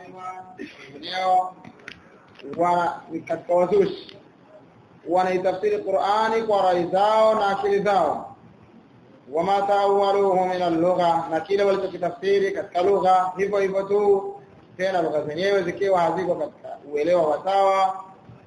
Rafidha wengineo wana katika wazushi wanaitafsiri Qur'ani kwa rai zao na akili zao wama tawaluhu min al-lugha na kile walichokitafsiri katika lugha hivyo hivyo tu tena lugha zenyewe zikiwa haziko katika uelewa wa sawa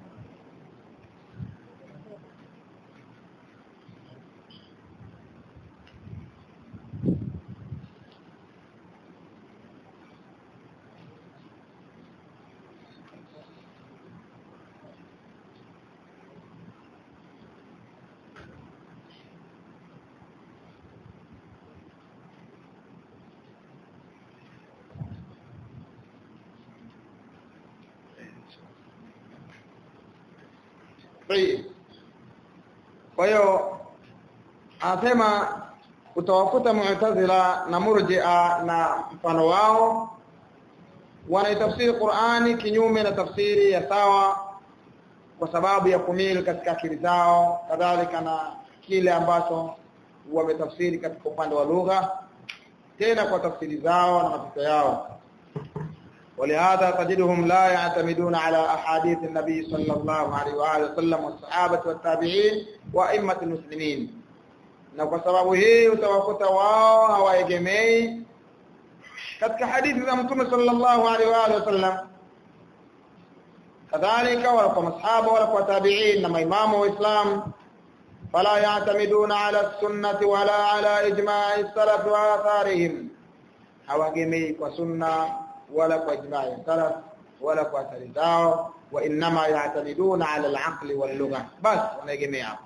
Kwa hiyo anasema utawakuta Mu'tazila na Murji'a na mfano wao wanaitafsiri Qur'ani kinyume na tafsiri ya sawa kwa sababu ya kumili katika akili zao kadhalika na kile ambacho wametafsiri katika upande wa lugha tena kwa tafsiri zao na mapito yao ولهذا تجدهم لا يعتمدون على أحاديث النبي صلى الله عليه وآله وسلم والصحابة والتابعين وأئمة المسلمين na kwa sababu hii utawakuta wao hawaegemei katika hadithi za mtume sallallahu alaihi wa alihi wasallam kadhalika wala kwa masahaba wala kwa tabi'in na maimamu wa Islam fala ya'tamiduna ala sunnati wala ala ijma'i salaf wa atharihim hawaegemei kwa sunna wala kwa ijma'i salaf wala kwa athari zao wa inma ya'tamiduna ala al-aqli wal lugha bas wanaegemea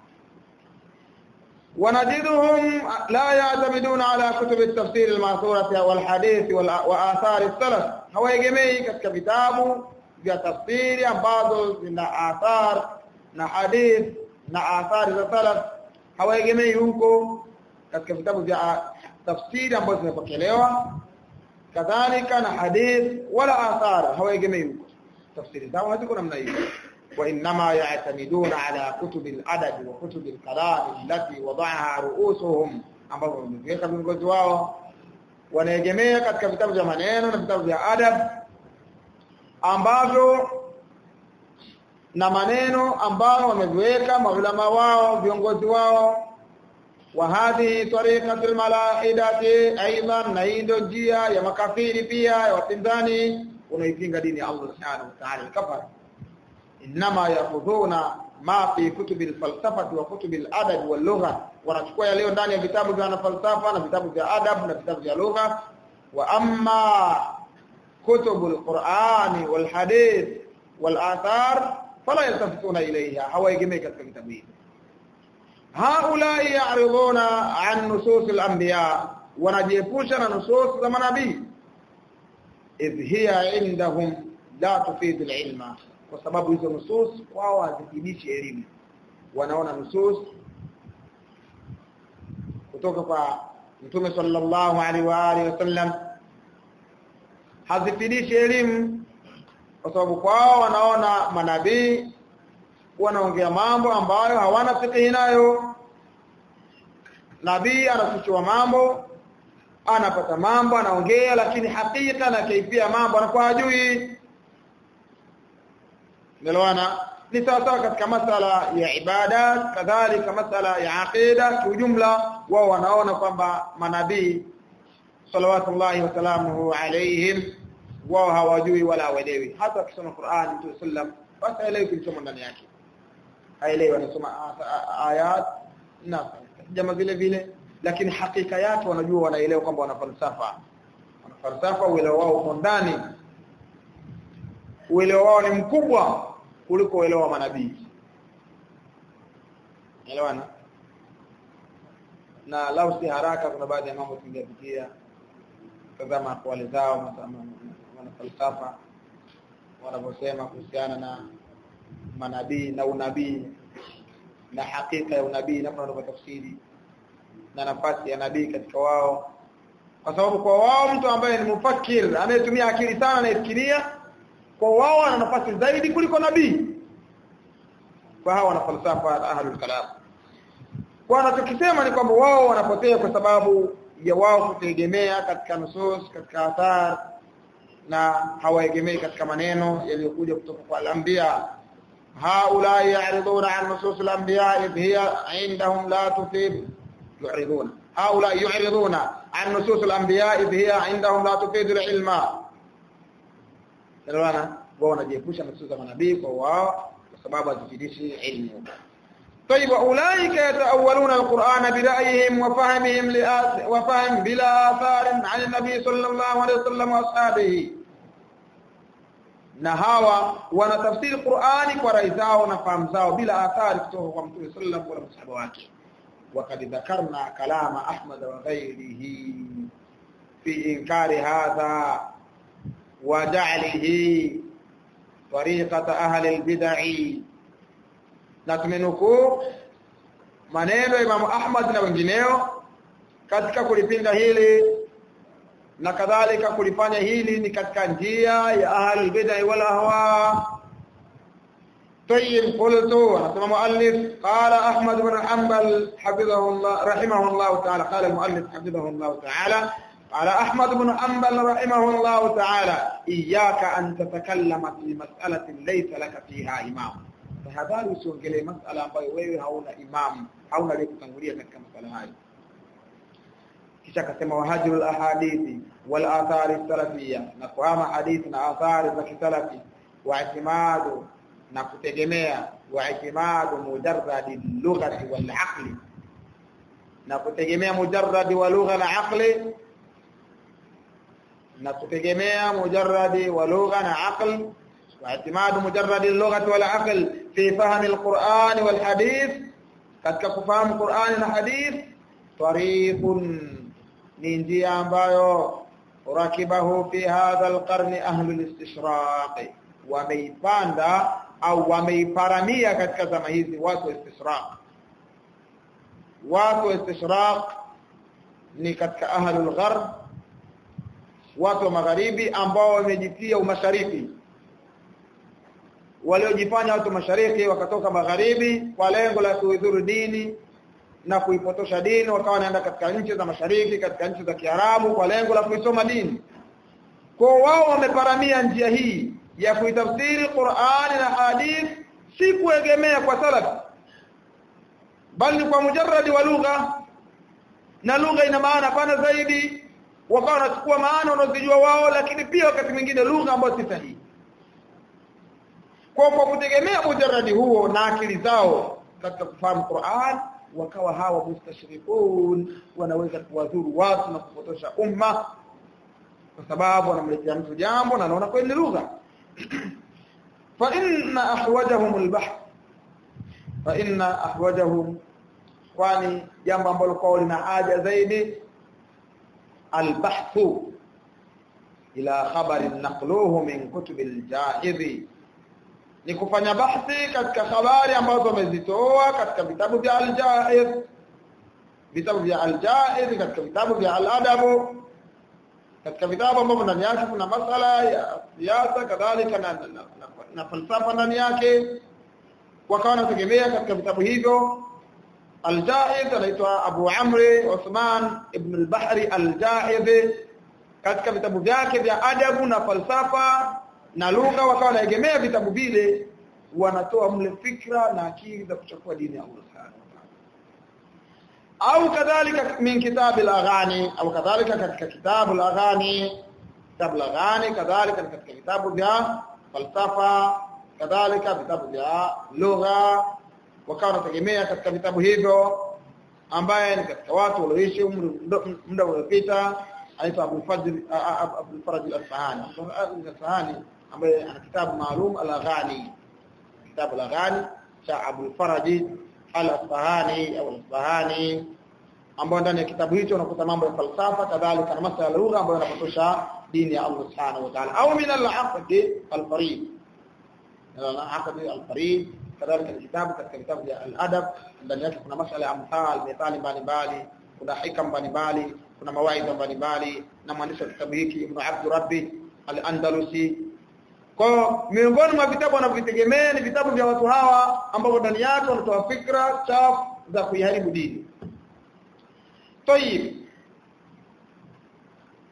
ونجدهم لا يعتمدون على كتب التفسير الماثورة والحديث وآثار السلف hawaegemei katika vitabu vya tafsiri ambazo zina athar na hadith na athari za salaf hawaegemei huko katika vitabu vya tafsiri ambazo zimepokelewa kadhalika na hadith wala athar hawaegemei huko tafsiri zao haziko namna hiyo وإنما يعتمدون على كتب الأدب وكتب الكلام التي وضعها رؤوسهم ambao wameweka viongozi wao wanaegemea katika vitabu vya maneno na vitabu vya adab ambavyo na maneno ambao wameviweka maulama wao viongozi wao wa hadhi tariqatul malaidati aidan na hii ndio njia ya makafiri pia ya wapinzani unaipinga dini ya Allah subhanahu wa ta'ala kafara inma yakhudhuna ma fi kutubi alfalsafati wa kutubi aladab wal lugha wanachukua yale ndani ya vitabu vya falsafa na vitabu vya adab na vitabu vya lugha wa amma kutubu alqur'ani wal hadith wal athar fala yaltafituna ilayha hawaegemei katika vitabu hivi haulai ya'riduna an nusus al-anbiya wanajiepusha na nusus za manabii idh hiya indahum la tufid al-ilma kwa sababu hizo nusus wao hazifidishi elimu wanaona nusus kutoka kwa Mtume sallallahu alaihi wa alihi wasallam hazifidishi elimu kwa sababu kwao wanaona manabii wanaongea mambo ambayo hawana fikihi nayo nabii anafichua mambo anapata mambo anaongea lakini hakika na kaifia mambo anakuwa hajui Melewana ni sawa sawa katika masala ya ibada kadhalika masala ya aqida kiujumla wao wanaona kwamba manabii salawatullahi wasalamuhu alaihim wao hawajui wala hawaelewi hata akisoma Qur'an Mtume sallam basi haelewi kilichomo ndani yake haelewi anasoma ayat na jamaa vile vile lakini hakika yake wanajua wanaelewa kwamba wana falsafa wana falsafa uelewa wao uko ndani uelewa wao ni mkubwa kuliko uelewa wa manabii elewana na lau si haraka kuna baadhi ya mambo tungepitia tazama akwali zao wana falsafa wanavyosema kuhusiana na manabii na unabii na hakika ya unabii namna wanavyotafsiri na nafasi ya nabii katika wao kwa sababu kwa wao mtu ambaye ni mufakir anayetumia akili sana anayefikiria kwa wao ana nafasi zaidi kuliko nabii kwa hawa wana falsafa ahlul kalam kwa anachokisema ni kwamba wao wanapotea kwa sababu ya wao kutegemea katika nusus katika athar na hawaegemei katika maneno yaliyokuja kutoka kwa al-anbiya haula ya'riduna an nusus al-anbiya idh hiya 'indahum la tufid yu'riduna haula yu'riduna an nusus al-anbiya idh hiya 'indahum la tufid al-ilma Elewana wao wanajiepusha na nusus za manabii kwa wao kwa sababu hazifidishi ilmu طيب اولئك يتاولون القران برايهم وفهمهم وفهم بلا اثار عن النبي صلى الله عليه وسلم واصحابه na hawa wanatafsiri Qur'ani kwa rai zao na fahamu zao bila athari kutoka kwa Mtume sallallahu alaihi wasallam wake wakad dhakarna kalama Ahmad wa ghairihi fi inkari hadha wa ja'lihi tariqata ahli al-bid'ah na tumenukuu maneno ya Imam Ahmad na wengineo katika kulipinga hili na kadhalika kulifanya hili ni katika njia ya ahli bid'ah wal ahwa طيب قلت حسن مؤلف قال أحمد بن حنبل حفظه الله رحمه الله تعالى قال المؤلف حفظه الله تعالى قال أحمد بن حنبل رحمه الله تعالى إياك أن تتكلم في مسألة ليس لك فيها إمام tahadhari usiongelee masala ambayo wewe hauna imam hauna ile kutangulia katika masala hayo kisha akasema wahajirul ahadithi wal athari salafia na kuhama hadithi na athari za kisalafi wa itimadu na kutegemea wa itimadu mujarradi lughati wal aqli na kutegemea mujarradi wa lugha na aqli na kutegemea mujarradi wa lugha na aqli واعتماد مجرد اللغة والعقل في فهم القرآن والحديث katika kufahamu Qur'ani na hadith tariqun ni njia ambayo rakibahu fi hadha alqarn ahlu alistishraq wameipanda au wameiparamia katika zama hizi watu wa istishraq watu wa istishraq ni katika ahlu algharb watu wa magharibi ambao wamejitia umashariki waliojifanya watu mashariki wakatoka magharibi kwa lengo la kuidhuru dini na kuipotosha dini wakawa wanaenda katika nchi za mashariki katika nchi za Kiarabu kwa lengo la kuisoma dini kwa wao wameparamia njia hii ya kuitafsiri Qur'ani na hadith si kuegemea kwa salaf bali kwa mujarradi wa lugha na lugha ina maana pana zaidi wakawa wanachukua maana wanazojua wao lakini pia wakati mwingine lugha ambayo si sahihi kwa kwa kutegemea mujarradi huo na akili zao katika kufahamu Qur'an wakawa hawa mustashrikun wanaweza kuwadhuru watu na kupotosha umma kwa sababu wanamletea mtu jambo na anaona kweli lugha fa inna ahwajahum albahth fa inna ahwajahum kwani jambo ambalo kwao lina haja zaidi albahthu ila khabarin naqluhu min kutubil jahidhi ni kufanya bahthi katika habari ambazo wamezitoa katika vitabu vya al-Jaiz vitabu vya al-Jaiz katika vitabu vya al-Adab katika vitabu ambavyo ndani yake kuna masala ya siasa kadhalika na, na, na, na falsafa ndani yake wakawa wanategemea katika vitabu hivyo al-Jaiz anaitwa Abu Amri Uthman ibn al-Bahri al-Jaiz katika vitabu vyake vya adabu na falsafa na lugha wakawa wanaegemea vitabu vile wanatoa mle fikra na akili za kuchukua dini ya Allah Subhanahu au kadhalika min kitab al-aghani au kadhalika katika kitabu al-aghani kitabu al-aghani kadhalika katika vitabu vya falsafa kadhalika vitabu vya lugha wakawa wanategemea katika vitabu hivyo ambaye ni katika watu walioishi muda uliopita anaitwa Abu Fadl Abu Faraj al-Asfahani al-Asfahani ambaye ana kitabu maalum al-Aghani kitabu al-Aghani cha Abu Faraj al-Asfahani au al-Asfahani ambao ndani ya kitabu hicho unakuta mambo ya falsafa kadhalika na masuala ya lugha ambayo yanapotosha dini ya Allah Subhanahu wa Ta'ala au min al-aqd al-farid al-aqd al-farid kadhalika kitabu katika vitabu vya al-adab ndani yake kuna masuala ya amthal methali mbalimbali kuna hikam mbalimbali kuna mawaidha mbalimbali na mwandishi wa kitabu hiki Ibn Abd Rabbi al-Andalusi kwa miongoni mwa vitabu wanavitegemea ni vitabu vya watu hawa ambao ndani yake wanatoa fikra chafu za kuiharibu dini. Tayib.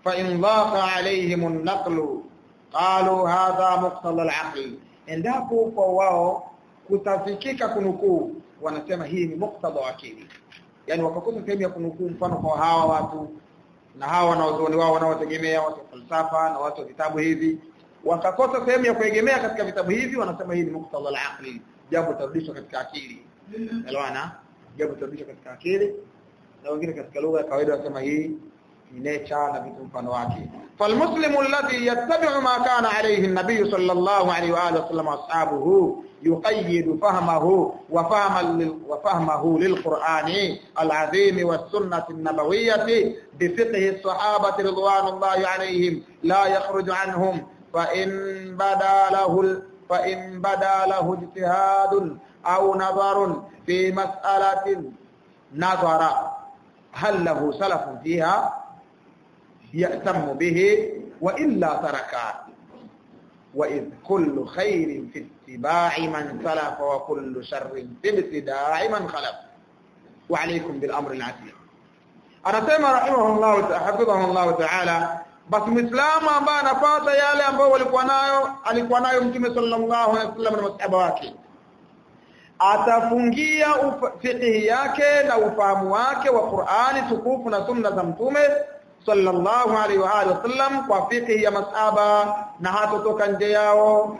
fa in dhaqa alaihim an-naqlu qalu hadha muqtada al-aql endapo kwa wao kutafikika kunukuu wanasema hii ni muqtada wa akili yani wakakosa sehemu ya kunukuu mfano kwa hawa watu na hawa wanaozuoni wao wanaotegemea watu wa falsafa na watu wa vitabu hivi wakakosa sehemu ya kuegemea katika vitabu hivi wanasema hii ni muqtada al-aqli jambo tarudishwa katika akili elewana jambo tarudishwa katika akili na wengine katika lugha ya kawaida wanasema hii ni nature na vitu mfano wake falmuslimu alladhi yattabi'u ma kana alayhi an-nabiy sallallahu alayhi wa alihi wasallam ashabuhu يقيد فهمه وفهم وفهمه للقرآن العظيم والسنة النبوية بفقه الصحابة رضوان الله عليهم لا يخرج عنهم فإن بدا له فإن بدا له اجتهاد أو نظر في مسألة نظر هل له سلف فيها يأتم به وإلا تركا وإذ كل خير في اتباع من سلف وكل شر في ابتداع من خلف وعليكم بالأمر العتيق anasema rahimahullah hafidhahullah ta'ala basi muislamu ambaye anafuata yale ambayo walikuwa nayo alikuwa nayo mtume sallallahu alaihi wasallam na masahaba wake atafungia fiqhi yake na ufahamu wake wa Qur'ani tukufu na sunna za mtume sallallahu alaihi wa alihi wasallam kwa fiqhi ya masahaba na hatotoka nje yao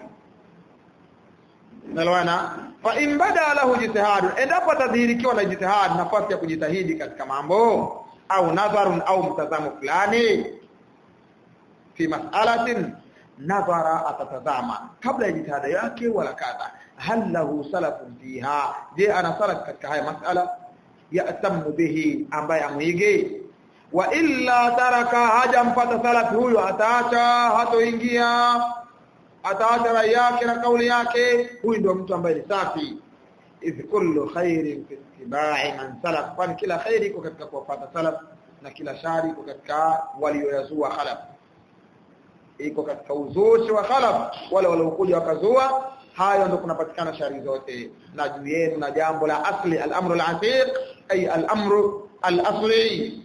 nalwana fa in bada lahu jitihad endapo atadhihirikiwa na jitihad nafasi ya kujitahidi katika mambo au nadharun au mtazamo fulani fi mas'alatin nadhara atatazama kabla ya jitihada yake wala kadha hal lahu salafun fiha je ana salaf katika haya mas'ala ya'tamu bihi ambaye amuige wa illa taraka haja mpata salaf huyo ataacha hatoingia ataacha rai yake na kauli yake huyu ndio mtu ambaye ni safi idh kullu khairin fi ittiba'i man salaf kwani kila khairi iko katika kufuata salaf na kila shari iko katika walioyazua khalaf iko katika uzushi wa khalaf wale waliokuja wakazua hayo ndio kunapatikana shari zote na juu yenu na jambo la asli al-amru al-atiq ay al-amru al-asli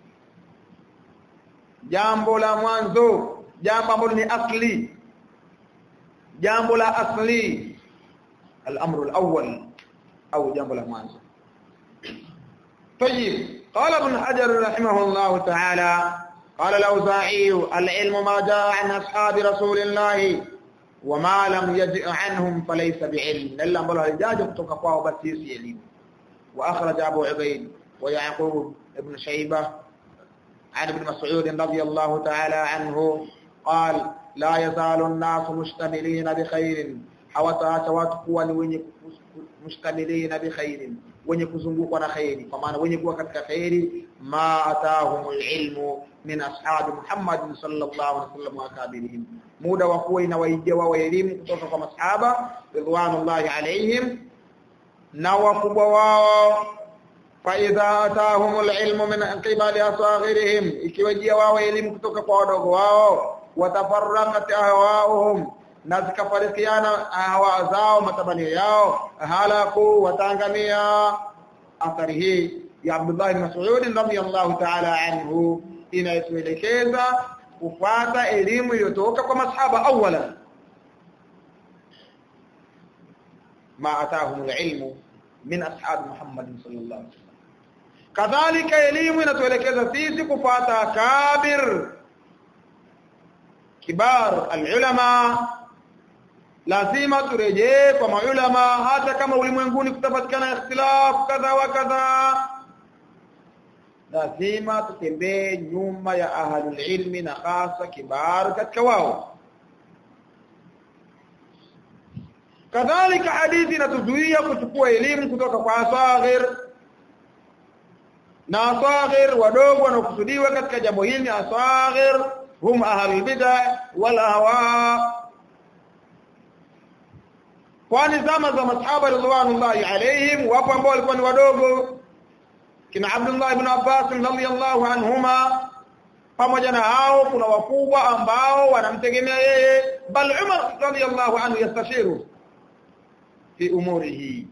jambo la mwanzo jambo ambalo ni asli jambo la asli al-amru al-awwal au jambo la mwanzo طيب قال ابن حجر رحمه الله تعالى قال الأوزاعي العلم ما جاء عن أصحاب رسول الله وما لم يجئ عنهم فليس بعلم إلا أن الله الجاج تقفاه بسيس يليم وأخرج أبو عبيد ويعقوب ابن شيبة عن ابن مسعود رضي الله تعالى عنه قال لا يزال الناس مشتملين بخير hawataacha watu kuwa ni wenye mustamilina bi khairin wenye kuzungukwa na khairi kwa maana wenye kuwa katika khairi ma atahumul ilmu min ashabi Muhammad sallallahu alaihi wasallam wa akabirihim muda wa kuwa inawaijia wao elimu kutoka kwa masahaba ridwanullahi alaihim na wakubwa wao fa idha atahumul ilmu min qibali asaghirihim ikiwajia wao elimu kutoka kwa wadogo wao watafarraqat ahwaahum na zikafarikiana hawa zao matamanio yao halaku watangamia athari hii ya Abdullah ibn Mas'ud radhiyallahu ta'ala anhu inayoelekeza kufuata elimu iliyotoka kwa masahaba awala ma atahum alilmu min ashab Muhammad sallallahu alaihi wasallam kadhalika elimu inatuelekeza sisi kufuata kabir kibar alulama lazima turejee kwa maulama hata kama ulimwenguni kutapatikana ikhtilaf kadha wa kadha lazima tutembee nyuma ya ahlul ilmi na hasa kibar katika wao kadhalika hadithi inatuzuia kuchukua elimu kutoka kwa asaghir na asaghir wadogo wanaokusudiwa katika jambo hili asaghir hum ahlul bid'ah wal ahwa kwani zama za masahaba ridwanullahi alaihim wapo ambao walikuwa ni wadogo kina Abdullah ibn Abbas radhiyallahu anhuma pamoja na hao kuna wakubwa ambao wanamtegemea yeye bal Umar radhiyallahu anhu yastashiru fi umurihi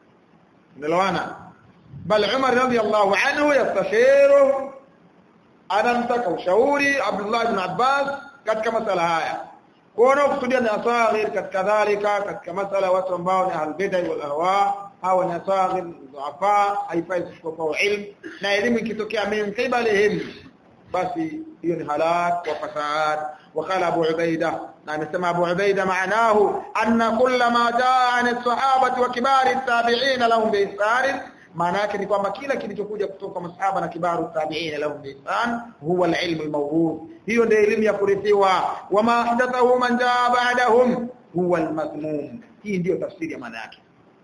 nalawana bal Umar radhiyallahu anhu yastashiru anamtaka ushauri Abdullah ibn Abbas katika masala haya kuona kusudia ni asaghir katika dhalika katika masala watu ambao ni albidai wal ahwa hawa ni asaghir dhuafa haifai kuchukua ilmu na elimu ikitokea min qibalihim basi hiyo ni halak wa fasad وقال ابو عبيده نعم سمع ابو عبيده معناه ان كل ما جاء عن الصحابه وكبار التابعين لهم باحسان maana yake ni kwamba kila kilichokuja kutoka masahaba na kibaru tabi'in lahum biihsan huwa al-ilm al-mawrud hiyo ndio elimu ya kurithiwa wama ahdathahu man jaa ba'dahum huwa al-madhmum hii ndio tafsiri ya maana yake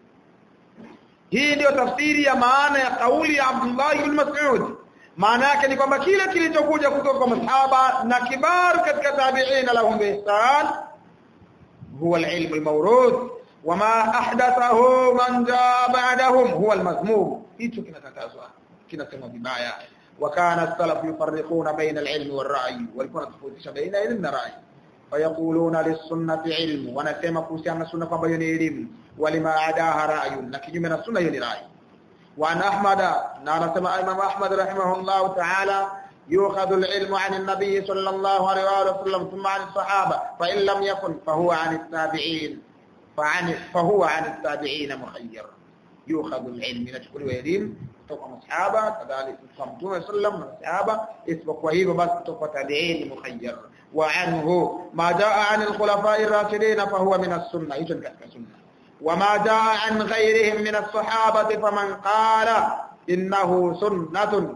hii ndio tafsiri ya maana ya kauli ya Abdullah ibn Mas'ud maana yake ni kwamba kila kilichokuja kutoka kwa masahaba na kibaru katika tabi'in lahum biihsan huwa al-ilm al-mawrud wama ahdathahu man jaa ba'dahum huwa almazmum hicho kinakatazwa kinasema vibaya wakana salaf yufarriquna baina alilmi warra'i walikuwa wanatofautisha baina ilmu na rai fayaquluna lisunnati ilmu wanasema kuhusiana na sunna kwamba hiyo ni elimu walima adaha ra'yun na kinyume na sunna hiyo ni rai wa an ahmada na anasema imam ahmad rahimahullah ta'ala يؤخذ العلم عن النبي صلى الله عليه وسلم ثم عن الصحابة فإن لم يكن فهو عن التابعين فعن فهو عن التابعين مخير يؤخذ العلم نشكر ويليم kutoka masahaba kadhalika kutoka mtume sallam na masahaba isipokuwa hivyo basi kutoka tabi'in mukhayyar wa anhu ma jaa an al-khulafa'i ar-rashidin fa huwa min as-sunnah hicho ni katika sunna wa ma jaa an ghayrihim min as-sahabati faman qala innahu sunnatun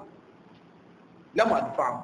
lam adfahu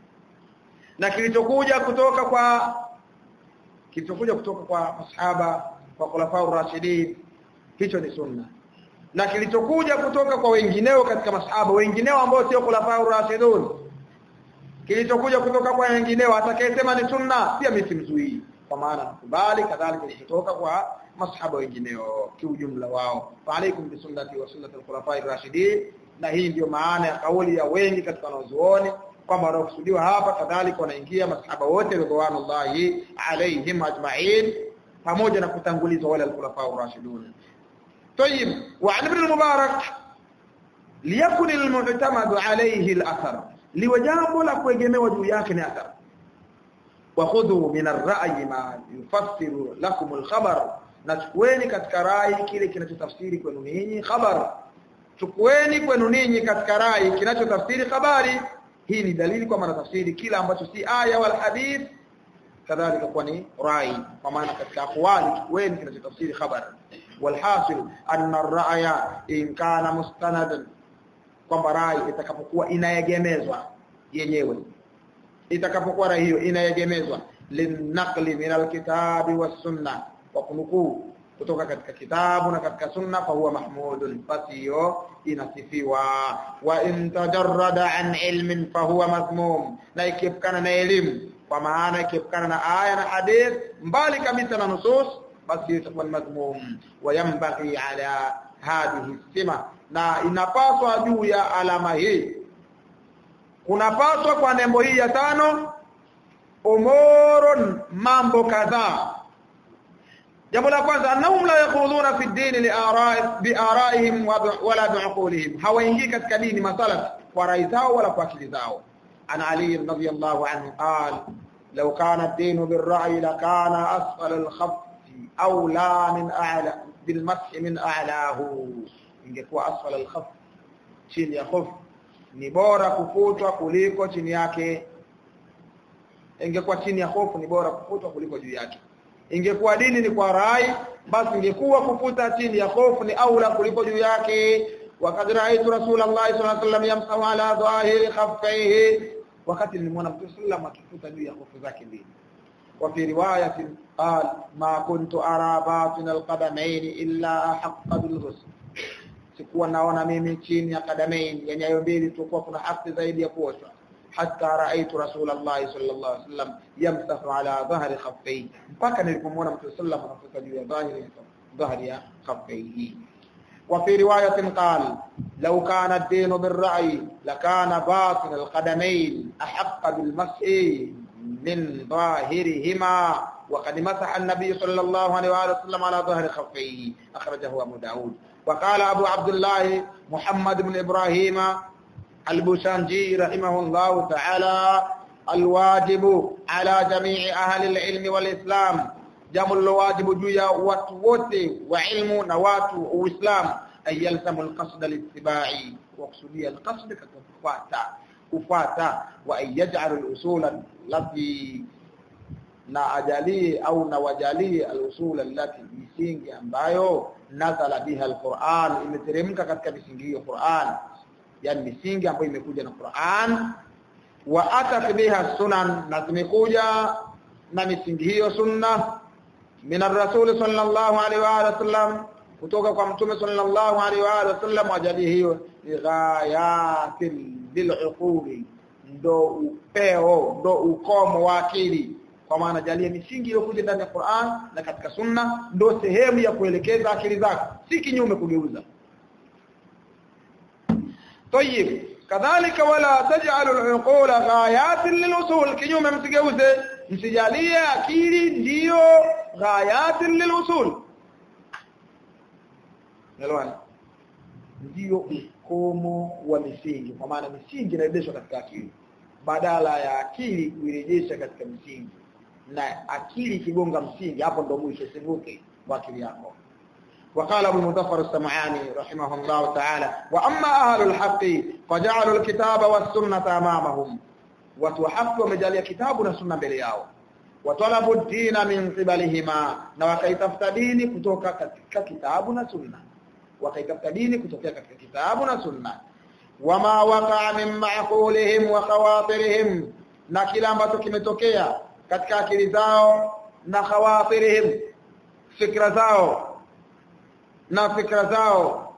na kilichokuja kutoka kwa kilichokuja kutoka kwa masahaba kwa khulafa rashidin hicho ni sunna na kilichokuja kutoka kwa wengineo katika masahaba wengineo ambao sio khulafa rashidun kilichokuja kutoka kwa wengineo atakayesema ni sunna pia mimi simzuii kwa maana nakubali kadhalika kilichotoka kwa masahaba wengineo kiujumla wao fa alaikum bi sunnati wa sunnati al-khulafa rashidin na hii ndio maana ya kauli ya wengi katika wanazuoni kwamba wanaokusudiwa hapa kadhalika wanaingia masahaba wote ridwanullahi alaihim ajma'in pamoja na kutangulizwa wale al-khulafa ar-rashidun طيب وعن ابن المبارك ليكن المعتمد عليه الاثر liwajambo la kuegemewa juu yake ni athar wa khudhu min ar-ra'yi ma yufassiru lakum al-khabar na chukueni katika rai kile kinachotafsiri kwenu ninyi khabar chukueni kwenu ninyi katika rai kinachotafsiri habari hii ni dalili kwamba tafsiri kila ambacho si aya wala hadith kadhalika kwa ni rai kwa maana katika aqwali chukueni kinachotafsiri khabar walhasil anna ar-ra'ya in kana mustanadan kwamba rai itakapokuwa inaegemezwa yenyewe itakapokuwa rai hiyo inaegemezwa linaqli min alkitabi was-sunnah wa kunukuu kutoka katika kitabu na katika sunna fa huwa mahmudun basi hiyo inasifiwa wa in tajarrada an ilmin fa huwa mazmum na ikiepukana na elimu kwa maana ikiepukana na aya na hadith mbali kabisa na nusus basi itakuwa ni mazmum wa yanbaghi ala hadhihi sima na inapaswa juu ya alama hii kunapaswa kwa nembo hii ya tano umurun mambo kadhaa jambo la kwanza annahum la yakhuduna fi din li ara'i bi ara'ihim wala bi'qulihim hawaingii katika dini masala kwa rai zao wala kwa akili zao ana ali radhiyallahu anhu qala law kana ad-din bir-ra'yi lakana asfal al-khaff awla min a'la bil mash min a'lahu ingekuwa asfal al-khaff chini ya khuf ni bora kufutwa kuliko chini yake ingekuwa chini ya hofu ni bora kufutwa kuliko juu yake ingekuwa dini ni kwa rai basi ingekuwa kufuta chini ya hofu ni aula kuliko juu yake wakati raaitu rasulullah sallallahu alaihi wasallam yamsahu ala dhahiri khaffaihi wakati nilimwona mtume sallam akifuta juu ya hofu zake mbili wa fi riwayatin qal ma kuntu ara batin alqadamain illa ahqqa bil ghusl sikuwa naona mimi chini ya kadamain yani hayo mbili tulikuwa kuna haki zaidi ya kuoshwa حتى رأيت رسول الله صلى الله عليه وسلم يمسح على ظهر خفيه mpaka nilipomwona mtume sallam anafuta juu ya dhahiri dhahri ya khafaihi وفي رواية قال لو كان الدين بالرأي لكان باطن القدمين أحق بالمسح من ظاهرهما وقد مسح النبي صلى الله عليه وسلم على ظهر خفيه أخرجه أبو داود وقال أبو عبد الله محمد بن إبراهيم البوسانجي رحمه الله تعالى الواجب على جميع أهل العلم والإسلام jambo lilowajibu juu ya watu wote wa ilmu na watu wa Uislamu ay yalzamu alqasd littibai wa kusudia alqasd katika kufuata kufuata wa ay yaj'al alusul allati na ajalie au na wajalie alusul allati misingi ambayo nazala biha alquran imeteremka katika misingi hiyo Qur'an yani misingi ambayo imekuja na Qur'an wa atat biha sunan na zimekuja na misingi hiyo sunna min ar-rasul sallallahu alaihi wa sallam kutoka kwa mtume sallallahu alaihi wa sallam ajali hiyo ghayatil bil'uquli ndo upeo ndo ukomo wa akili kwa maana jalia misingi iliyokuja ndani ya Qur'an na katika sunna ndo sehemu ya kuelekeza akili zako si kinyume kugeuza طيب kadhalika wala taj'alu al-uqula ghayatin lil-usul kinyume msigeuze msijalie akili ndiyo ghayatin lil-usul Nalwani ndio ukomo wa misingi kwa maana misingi inarejeshwa katika akili badala ya akili kuirejesha katika misingi na akili kigonga msingi hapo ndo mwisho sivuke kwa akili yako وقال ابو مظفر السمعاني رحمه الله تعالى واما اهل الحق فجعلوا الكتاب والسنه امامهم وتحق ومجاليه كتاب وسنه mbele yao watalabu dina min qibalihima na wakaitafuta dini kutoka katika kitabu na sunna wakaitafuta dini kutoka katika kitabu na sunna wama waqa min ma'qulihim wa khawatirihim na kila ambacho kimetokea katika akili zao na khawatirihim fikra zao na fikra zao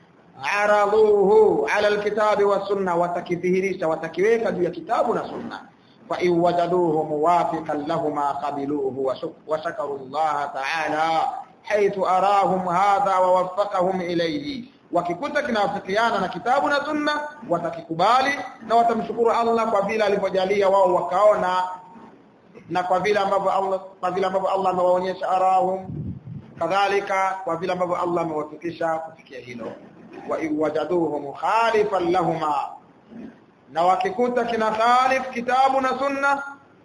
araduhu ala alkitabi wa sunna watakidhihirisha watakiweka juu ya kitabu na sunna fa in wajaduhu muwafiqan lahumma qabiluhu wa shakaru Allah ta'ala haythu arahum hadha wa waffaqahum ilayhi wakikuta kinawafikiana na kitabu na sunna watakikubali na watamshukuru Allah kwa vile alivyojalia wao wakaona na kwa vile ambavyo Allah kwa vile ambavyo Allah amewaonyesha arahum kadhalika kwa vile ambavyo Allah amewafikisha kufikia hilo wa iwajaduhu mukhalifan lahuma na wakikuta kina khalif kitabu na sunna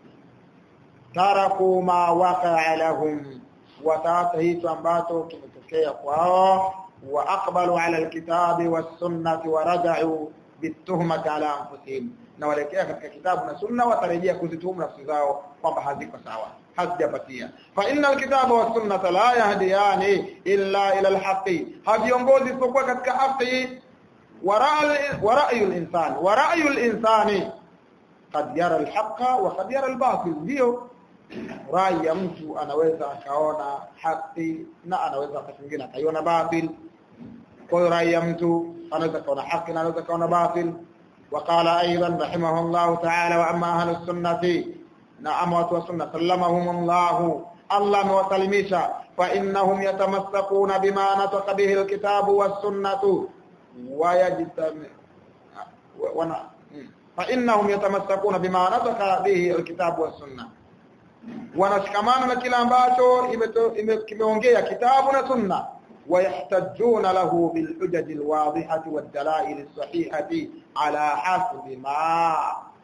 taraku ma waqa'a lahum wataacha hicho ambacho kimetokea kwao wa aqbalu ala alkitabi was sunnati wa raja'u bituhmati ala anfusihim na walekea katika kitabu na sunna watarejea kuzituhumu nafsi zao kwamba haziko sawa hazijapatia fa inna alkitaba was sunnata la yahdiyani illa ila alhaqi haviongozi isipokuwa katika haki wa ra'yu al-insan wa ra'yu al-insani qad yara al-haqqa wa qad yara al-batil ndio rai ya mtu anaweza akaona haki na anaweza wakati mwingine akaiona batil kwa hiyo rai ya mtu anaweza kaona haki na anaweza kaona batil وقال ايضا رحمه الله تعالى واما اهل السنه نعم وسنه سلمهم الله الله وسلميشا فانهم يتمسكون بما نطق به الكتاب والسنه ويجتمع wana فانهم يتمسكون بما نطق به الكتاب والسنه wanashikamana na kila ambacho kimeongea kitabu na sunna ويحتجون له بالحجج الواضحة والدلائل الصحيحة على حسب ما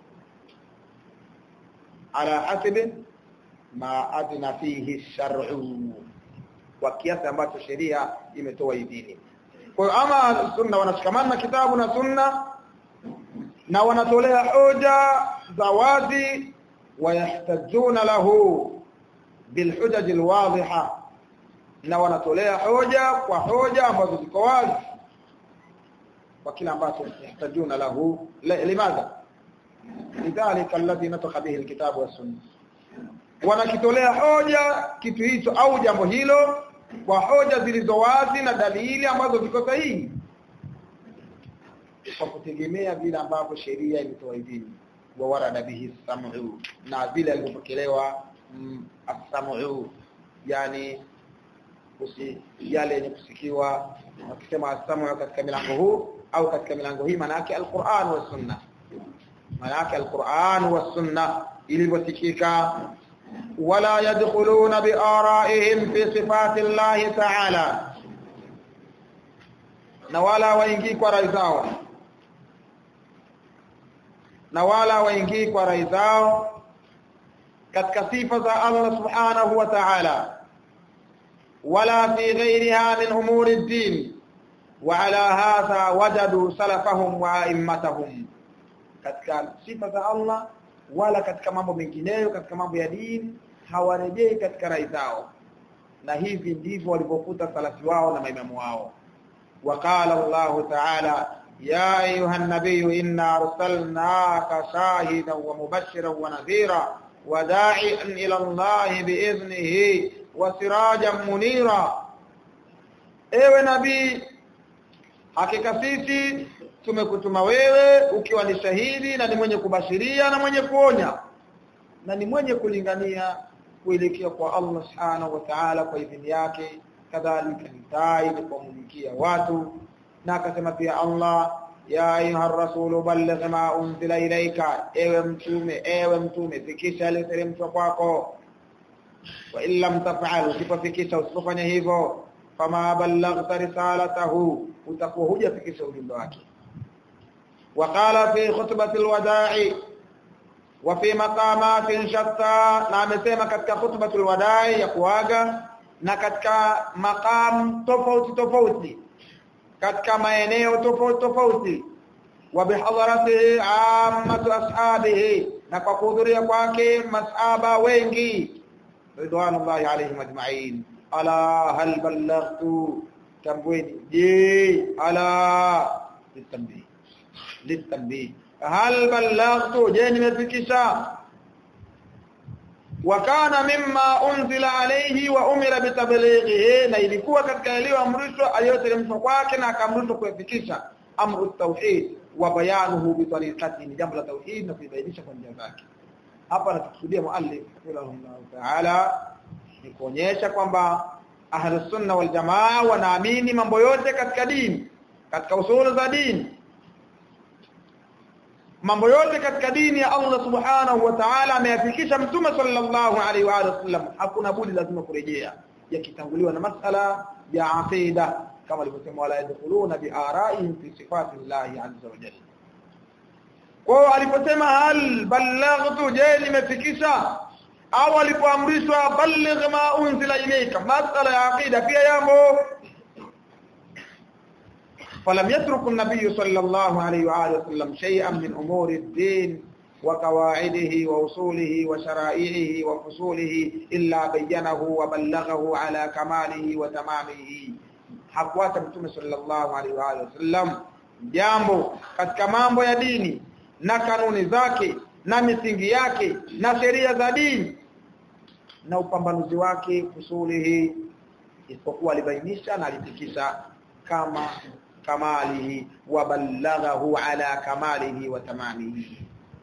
على حسب ما أذن فيه الشرع وكياس ambacho sheria imetoa idhini kwa hiyo ama sunna wanashikamana na kitabu na sunna na wanatolea hoja za wazi wayahtajuna lahu bilhujaj alwadhiha na wanatolea hoja kwa hoja ambazo ziko wazi kwa kila ambacho yahtajuna lahu limadha lidhalika alladhi nataka bihi alkitab wa sunna wanakitolea hoja kitu hicho au jambo hilo kwa hoja zilizo wazi na dalili ambazo ziko sahihi kwa kutegemea vile ambavyo sheria imetoa idhini wa warada bihi sam'u na vile alivyopokelewa mm, as-sam'u yani kusi yale yenye kusikiwa wakisema asamu katika milango huu au katika milango hii maana yake alquran wa sunna maana yake alquran wa sunna ilivyosikika wala yadkhuluna biaraihim fi sifati llahi ta'ala na wala waingii kwa rai zao na wala waingii kwa rai zao katika sifa za Allah subhanahu wa ta'ala wala fi ghayriha min umuri ad-din wa ala hadha wajadu salafahum wa a'immatahum katika sifa za Allah wala katika mambo mengineyo katika mambo ya dini hawarejei katika rai zao na hivi ndivyo walivyokuta salafi wao na maimamu wao وقال الله تعالى يا أيها النبي إنا أرسلناك شاهدا ومبشرا ونذيرا وداعيا إلى الله بإذنه وسراجا منيرا ewe nabii hakika sisi tumekutuma wewe ukiwa ni shahidi na ni mwenye kubashiria na mwenye kuonya na ni mwenye kulingania kuelekea kwa Allah subhanahu wa ta'ala kwa idhini yake kadhalika ni tai ni kuwamulikia watu na akasema pia Allah ya ayuha rasulu balligh ma unzila ilaika ewe mtume ewe mtume fikisha yaliyoteremshwa kwako wa in lam taf'al usipofikisha usipofanya hivyo fama ballaghta risalatahu utakuwa hujafikisha ujumbe wake وقال في خطبة الوداع وفي مقامات شتى na amesema katika khutbatul wadai ya kuaga na katika maqam tofauti tofauti katika maeneo tofauti tofauti wa bihadharatihi ammatu ashabihi na kwa kuhudhuria kwake masaba wengi ridwanullahi alaihim ajma'in ala hal ballaghtu tambweni je ala litambi litambi hal ballaghtu je nimefikisha wakana mimma unzila alayhi wa umira bitablighihi na ilikuwa katika yaliyoamrishwa aliyoteremshwa kwake na akaamrishwa kuyafikisha amru tauhid wa bayanuhu bi tariqati ni jambo la tauhid na kuibainisha kwa njia zake hapa anakusudia muallif rahimahullah ta'ala ni kuonyesha kwamba ahlus sunna wal jamaa wanaamini mambo yote katika dini katika usulu za dini mambo yote katika dini ya Allah subhanahu wa ta'ala ameyafikisha mtume sallallahu alaihi wa alihi wasallam hakuna budi lazima kurejea yakitanguliwa na masala ya aqida kama alivyosema wala yadkhuluna bi ara'ihim fi sifati llahi azza wa jalla kwa aliposema hal ballaghtu je nimefikisha au alipoamrishwa balligh ma unzila ilayka masala ya aqida pia yamo فلم يترك النبي صلى الله عليه وآله وسلم شيئا من أمور الدين وقواعده ووصوله وشرائعه وفصوله إلا بينه وبلغه على كماله وتمامه hakuacha mtume sallallahu alaihi wa alihi wasallam jambo katika mambo ya dini na kanuni zake na misingi yake na sheria za dini na upambanuzi wake fusulihi isipokuwa alibainisha na alifikisha kama kamalihi wa ballaghahu ala kamalihi wa tamamihi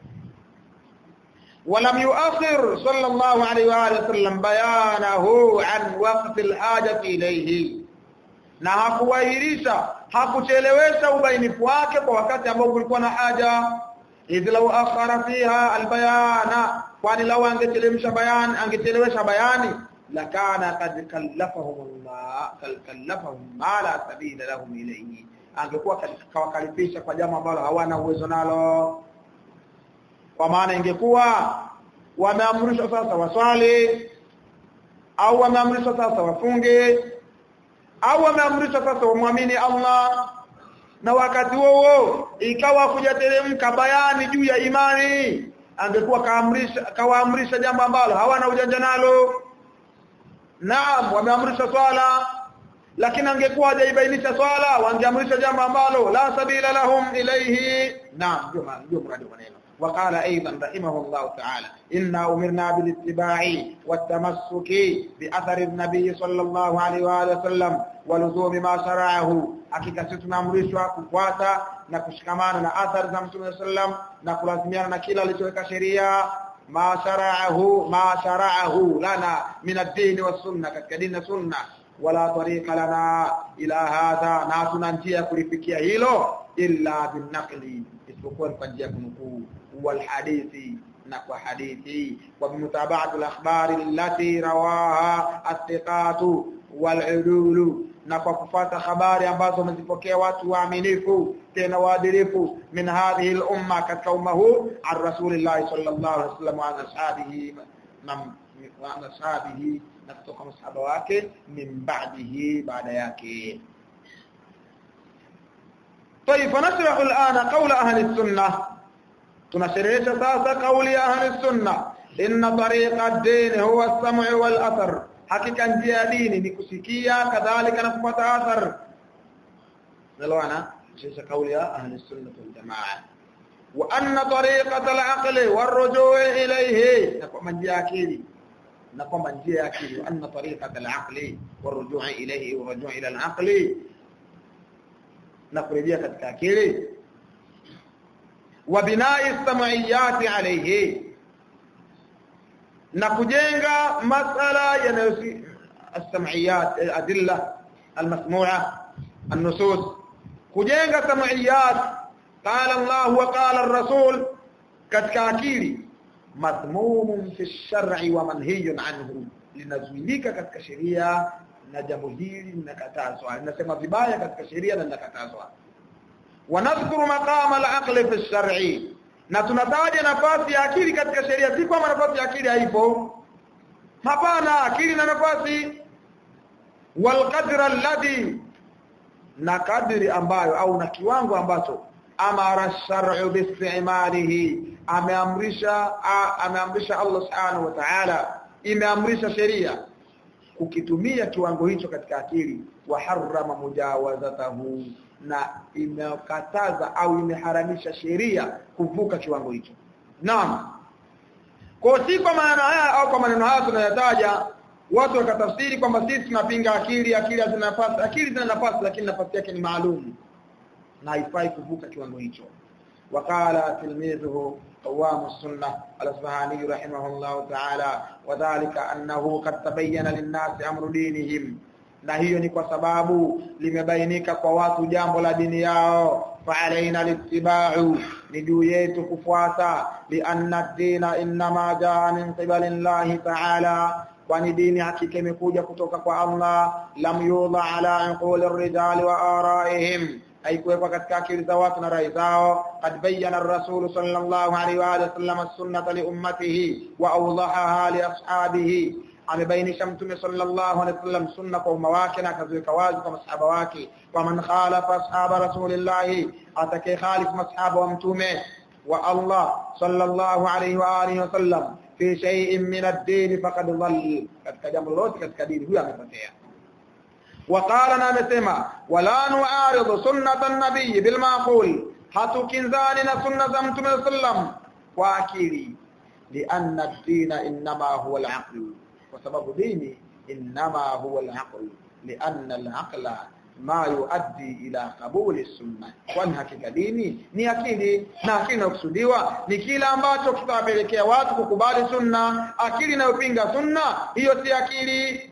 ولم يؤخر صلى الله عليه واله وسلم بيانه عن وقت الحاجه اليه na hakuwahirisha hakuchelewesha ubainifu wake kwa wakati ambao kulikuwa na haja idh law akhara fiha albayana kwani law angechelewesha bayan angechelewesha bayani lakana kad kallafahum Allah kallafahum ma la sabila lahum ilayhi angekuwa kawakalifisha kwa jambo ambalo hawana uwezo nalo kwa maana ingekuwa wameamrishwa sasa waswali au wameamrishwa sasa wafunge au wameamrishwa sasa wamwamini Allah na wakati huo ikawa kujateremka bayani juu ya imani angekuwa kaamrisha kawaamrisha jambo ambalo hawana ujanja nalo naam wameamrisha swala lakini angekuwa hajaibainisha swala wangeamrisha jambo ambalo la sabila lahum ilayhi naam ndio ndio mradi wa maneno وقال ايضا رحمه الله تعالى إنا امرنا بالاتباع والتمسك باثر النبي صلى الله عليه واله وسلم ولزوم ما شرعه hakika sisi tunaamrishwa kufuata na kushikamana na athari za Mtume sallam na kulazimiana na kila alichoweka sheria ma shara'ahu ma shara'ahu lana min ad-din was sunna katika dini na sunna wala tariqa lana ila hadha na tuna njia kulifikia hilo illa binaqli isipokuwa kwa njia kunukuu wal hadithi na kwa hadithi wa bimutaba'ati al-akhbari allati rawaha as-siqatu wal udulu na kwa kufuata habari ambazo wamezipokea watu waaminifu tena waadilifu min hadhihi al-umma katika umma huu an rasulillah sallallahu alaihi wasallam wa ashabihi na wa ashabihi na kutoka masahaba wake min ba'dihi baada yake طيب فنشرح الآن قول أهل السنة تنشرح ساسا قول أهل السنة إن طريق الدين هو السمع والأثر حقيقة njia dini ni kusikia kadhalika na kupata athar nalwana sasa kauli ya ahli sunna wal jamaa wa anna tariqata al-aqli war-ruju' ilayhi na kwa njia akili na kwamba njia ya akili wa anna tariqata al-aqli war-ruju' ilayhi wa ruju' ila al-aqli na kurejea katika akili wa bina'i sam'iyati alayhi na kujenga masala yanayosi as-sam'iyat adilla al-masmu'a an-nusus kujenga sam'iyat qala Allah wa qala ar-rasul katika akili madhmumun fi ash-shar'i wa manhiyun anhu linazuilika katika sheria na jambo hili linakatazwa linasema vibaya katika sheria na linakatazwa wanadhkuru maqama al-aqli fi ash-shar'i na tunataja nafasi ya akili katika sheria si kwamba nafasi ya akili haipo hapana akili na nafasi wal qadra alladhi na kadri ambayo au na kiwango ambacho amara shar'u biistimalihi ameamrisha ameamrisha Allah subhanahu wa ta'ala imeamrisha sheria kukitumia kiwango hicho katika akili wa harrama mujawazatahu na imekataza au imeharamisha sheria kuvuka kiwango hicho naam kwa si kwa maana haya au kwa maneno haya tunayataja watu wakatafsiri kwamba sisi tunapinga akili akili hazina nafasi akili zina nafasi lakini nafasi yake ni maalum na haifai kuvuka kiwango hicho وقال تلميذه قوام السنة الأصبهاني رحمه الله تعالى وذلك أنه قد تبين للناس أمر دينهم na hiyo ni kwa sababu limebainika kwa watu jambo la dini yao فعلينا الاتباع ni juu yetu kufuata lianna ad-dina inma jaa min qibali Allah ta'ala kwani dini hakika imekuja kutoka kwa Allah lam yudha ala uquli ar-rijali wa araihim haikuwekwa katika akili za watu na rai zao qad bayyana ar-rasul sallallahu alaihi wa alihi wasallam as-sunnata li ummatihi wa awdahaha li ashabihi amebainisha mtume sallallahu alaihi wasallam sunna kwa umma wake na akaziweka wazi kwa masahaba wake wa man khalafa ashaba rasulillah atakaye khalif masahaba wa mtume wa Allah sallallahu alaihi wa alihi wasallam fi shay'in min ad-din faqad dhalla katika jambo lolote katika dini huyo amepotea وقال نامسما ولا نعارض سنة النبي بالمعقول hatukinzani na sunna za mtume sallam kwa akili لأن الدين إنما هو العقل وسبب ديني إنما هو العقل لأن العقل ما يؤدي إلى قبول السنة kwani hakika dini ni akili na akili inakusudiwa ni kile ambacho kitawapelekea watu kukubali sunna akili inayopinga sunna hiyo si akili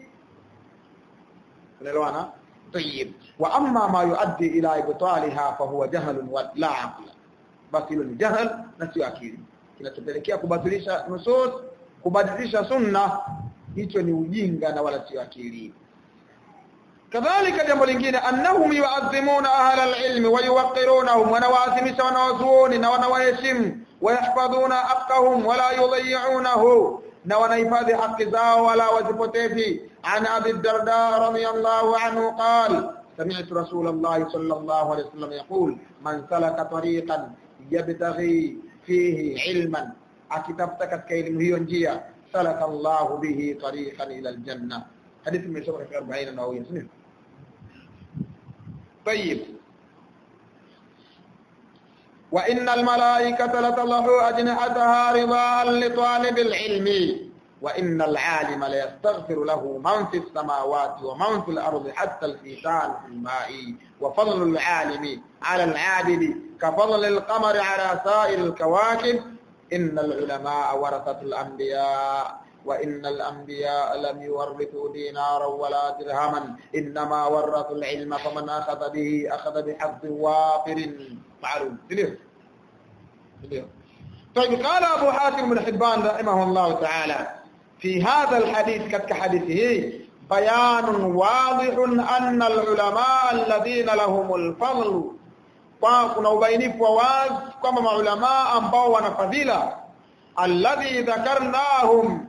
unaelewana طيب واما ما يؤدي الى ابطالها فهو جهل ولا عقل بس hilo ni jahal na sio akili kinachopelekea kubatilisha nusus kubadilisha sunna hicho ni ujinga na wala sio akili kadhalika jambo lingine annahum yu'azzimuna ahla al-ilm wa yuwaqqirunahum wa nawazimisha wanawazuoni na wanawaheshimu wayahfadhuna haqqahum wala yudayyi'unahu na wanahifadhi haki zao wala wazipotezi an abi darda radiyallahu anhu qala سمعت رسول الله صلى الله عليه وسلم يقول من سلك طريقا يبتغي فيه علما akitafuta katika elimu hiyo njia salaka Allah bihi tariqan ila aljanna hadithi imesoma katika 40 na wawili sio طيب وان الملائكه لتضع اجنحتها رضاء لطالب العلم وان العالم ليستغفر له من في السماوات ومن في الارض حتى الحيتان في الماء وفضل العالم على العابد كفضل القمر على سائر الكواكب إن العلماء ورثة الأنبياء وإن الأنبياء لم يورثوا دينارا ولا درهما إنما ورثوا العلم فمن أخذ به أخذ بحظ وافر معلوم طيب قال أبو حاتم بن حبان رحمه الله تعالى في هذا الحديث كتك حديثه bayanun wadihun anna alulama alladhina lahumul fadl kwa kuna ubainifu wa wazi kwamba maulama ambao wana fadhila alladhi dhakarnahum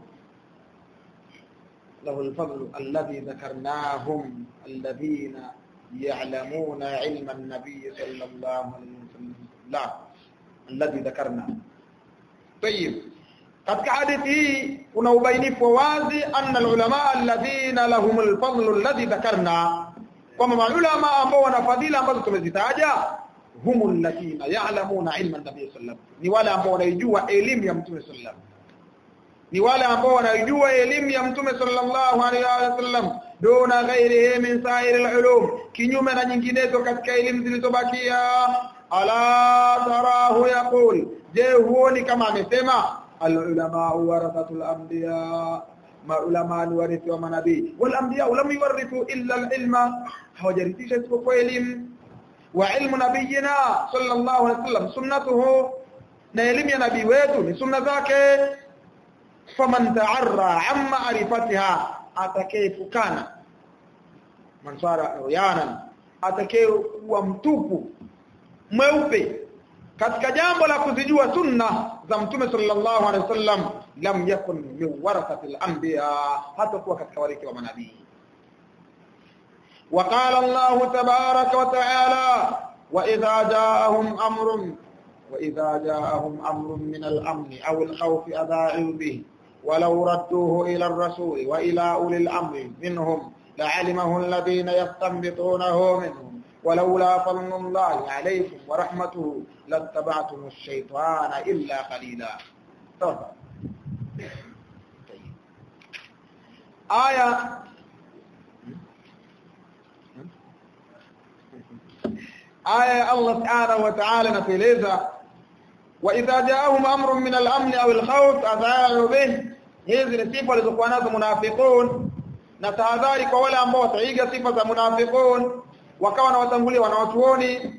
له الفضل الذي ذكرناهم الذين يعلمون علم النبي صلى الله عليه وسلم لا الذي ذكرنا طيب katika hadithi hii kuna ubainifu wazi anna alulama alladhina lahum alfadl alladhi dhakarna kwamba maulama ambao wana fadhila ambazo tumezitaja humu alladhina ya'lamuna ilma an-nabiy sallallahu ni wale ambao wanaijua elimu ya mtume sallallahu ni wale ambao wanaijua elimu ya mtume sallallahu alaihi wasallam duna ghairihi min sa'ir al-ulum kinyume na nyinginezo katika elimu zilizobakia ala tarahu yaqul je huoni kama amesema al-ulama warathatul anbiya maulama ni warithi wa manabii wal anbiya lam yuwarithu illa al-ilma hawajarithisha isipokuwa elimu wa ilmu nabiyina sallallahu alaihi wasallam sunnatuhu na elimu ya nabii wetu ni sunna zake faman ta'arra an ma'rifatiha atakayefukana mansara yanan atakayekuwa mtupu mweupe katika jambo la kuzijua sunna za mtume sallallahu alaihi wasallam lam yakun min warathatil anbiya hata kuwa katika warithi wa manabii وقال الله تبارك وتعالى وإذا جاءهم أمر وإذا جاءهم أمر من الأمن أو الخوف أذاعوا به ولو ردوه إلى الرسول وإلى أولي الأمر منهم لعلمه الذين يستنبطونه منهم ولولا فضل الله عليكم ورحمته لاتبعتم الشيطان إلا قليلا تفضل آية آية الله سبحانه وتعالى نتلeza وإذا جاءهم أمر من الأمن أو الخوف أذاعوا به hizi ni sifa walizokuwa nazo munafiqun na tahadhari kwa wale ambao wataiga sifa za munafiqun wakawa na watangulia wanawachuoni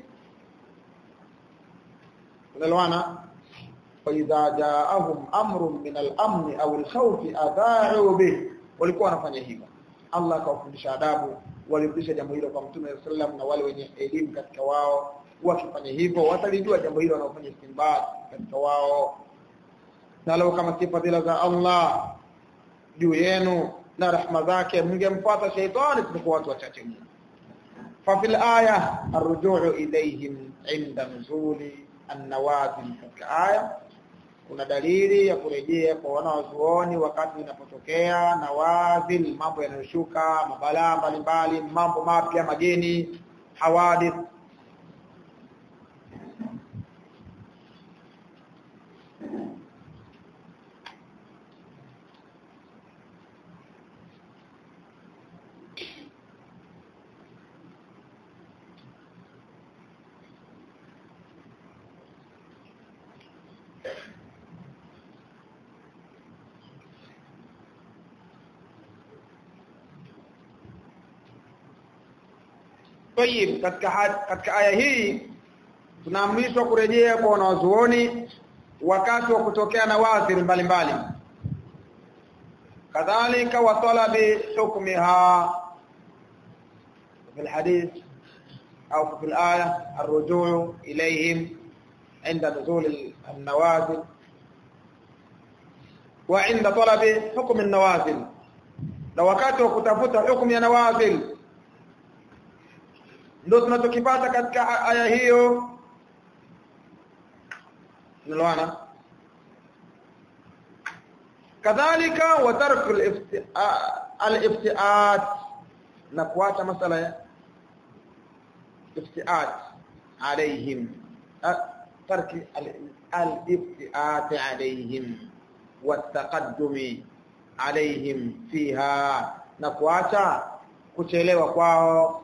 unaelewana فإذا جاءهم أمر من الأمن أو الخوف أذاعوا به walikuwa wanafanya hivyo Allah akawafundisha adabu walifundisha jambo hilo kwa Mtume sallam na wale wenye elimu katika wao wakifanya hivyo watalijua jambo hilo wanaofanya istinbat katika wao na leo kama si fadhila za Allah juu yenu na rahma zake mngemfuata shaitani tulikuwa watu wachache mno fa fil aya arrujuu ilayhim inda nuzuli an-nawazil katika aya kuna dalili ya kurejea kwa wanawazuoni wakati inapotokea nawazil mambo yanayoshuka mabalaa mbalimbali mambo mapya mageni hawadith Tayib katika katika aya hii tunaamrishwa kurejea kwa wanawazuoni wakati wa kutokea na wadhiri mbalimbali kadhalika wa talabi hukmiha في الحديث أو في الآية الرجوع إليهم عند نزول النوازل وعند طلب حكم النوازل لو wakati wa kutafuta hukumu ya nawazil ndio tunachokipata katika aya hiyo nilwana kadhalika wa tarku al-iftiat na kuacha masala ya iftiat alaihim tarki al-iftiat alaihim والتقدم عليهم فيها na kuacha kuchelewa kwao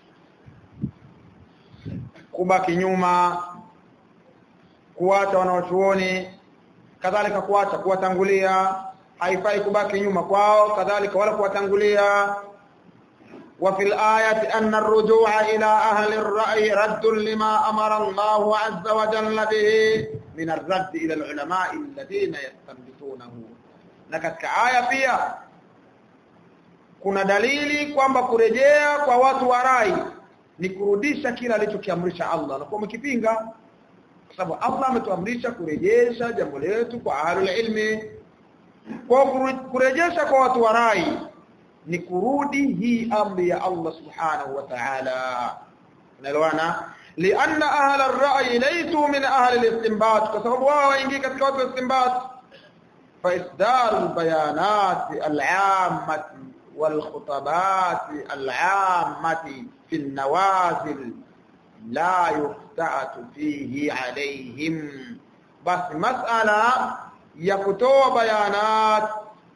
kubaki nyuma kuacha wanaochuoni kadhalika kuacha kuwatangulia haifai kubaki nyuma kwao kadhalika wala kuwatangulia وفي الآية أن الرجوع إلى أهل الرأي رد لما أمر الله عز وجل به من الرد إلى العلماء الذين يستنبطونه نكتك آية فيها kuna dalili kwamba kurejea kwa watu wa rai ni kurudisha kila alichokiamrisha Allah na kwa mkipinga kwa sababu Allah ametuamrisha kurejesha jambo letu kwa ahlul ilmi kwa kurejesha kwa watu wa rai ni kurudi hii amri ya Allah subhanahu wa ta'ala unaelewana لأن أهل الرأي ليسوا من أهل الاستنباط كسبب wao waingie katika watu wa istinbat فإصدار البيانات العامة والخطبات العامة في النوازل لا يفتأت فيه عليهم بس مسألة يكتوى بيانات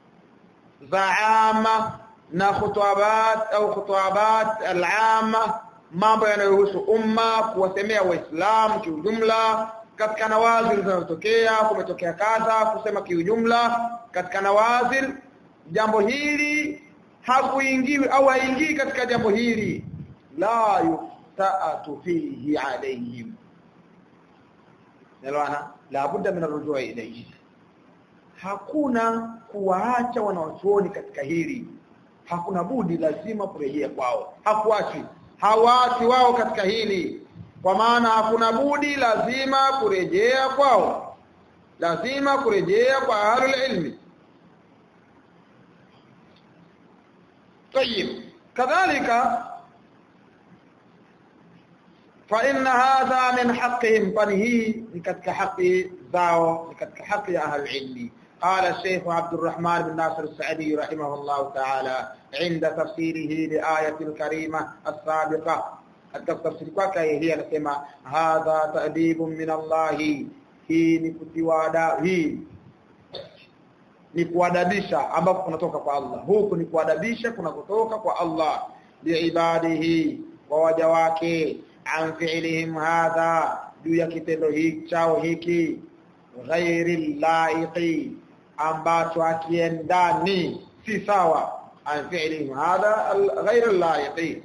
زعامة na khutwabat au khutwabat al-amma mambo yanayohusu umma kuwasemea waislamu kiujumla katika nawazil zinazotokea kumetokea kadha kusema kiujumla katika nawazil jambo hili hakuingiwi au haingii katika jambo hili la yuftaatu fihi alayhim nalwana la budda min arrujua ilayhi hakuna kuwaacha wanawachuoni katika hili hakuna budi lazima kurejea kwao hakuachi hawaati wao katika hili kwa maana hakuna budi lazima kurejea kwao lazima kurejea kwa ahlul ilmi طيب كذلك فإن هذا من حقهم فنهي لكتك حق ذاو لكتك حق أهل العلم قال الشيخ عبد الرحمن بن ناصر السعدي رحمه الله تعالى عند تفسيره لآية الكريمة السابقة التفسير kwake hii anasema hadha ta'dibun min Allah hii ni kutiwada hii ni kuadabisha ambapo kunatoka kwa Allah huku ni kuadabisha kunakotoka kwa Allah liibadihi wa waja wake an fi'lihim hadha juu ya kitendo hiki chao hiki ghairi laiqi ambacho akiendani si sawa an fi'lihim hadha ghairi laiqi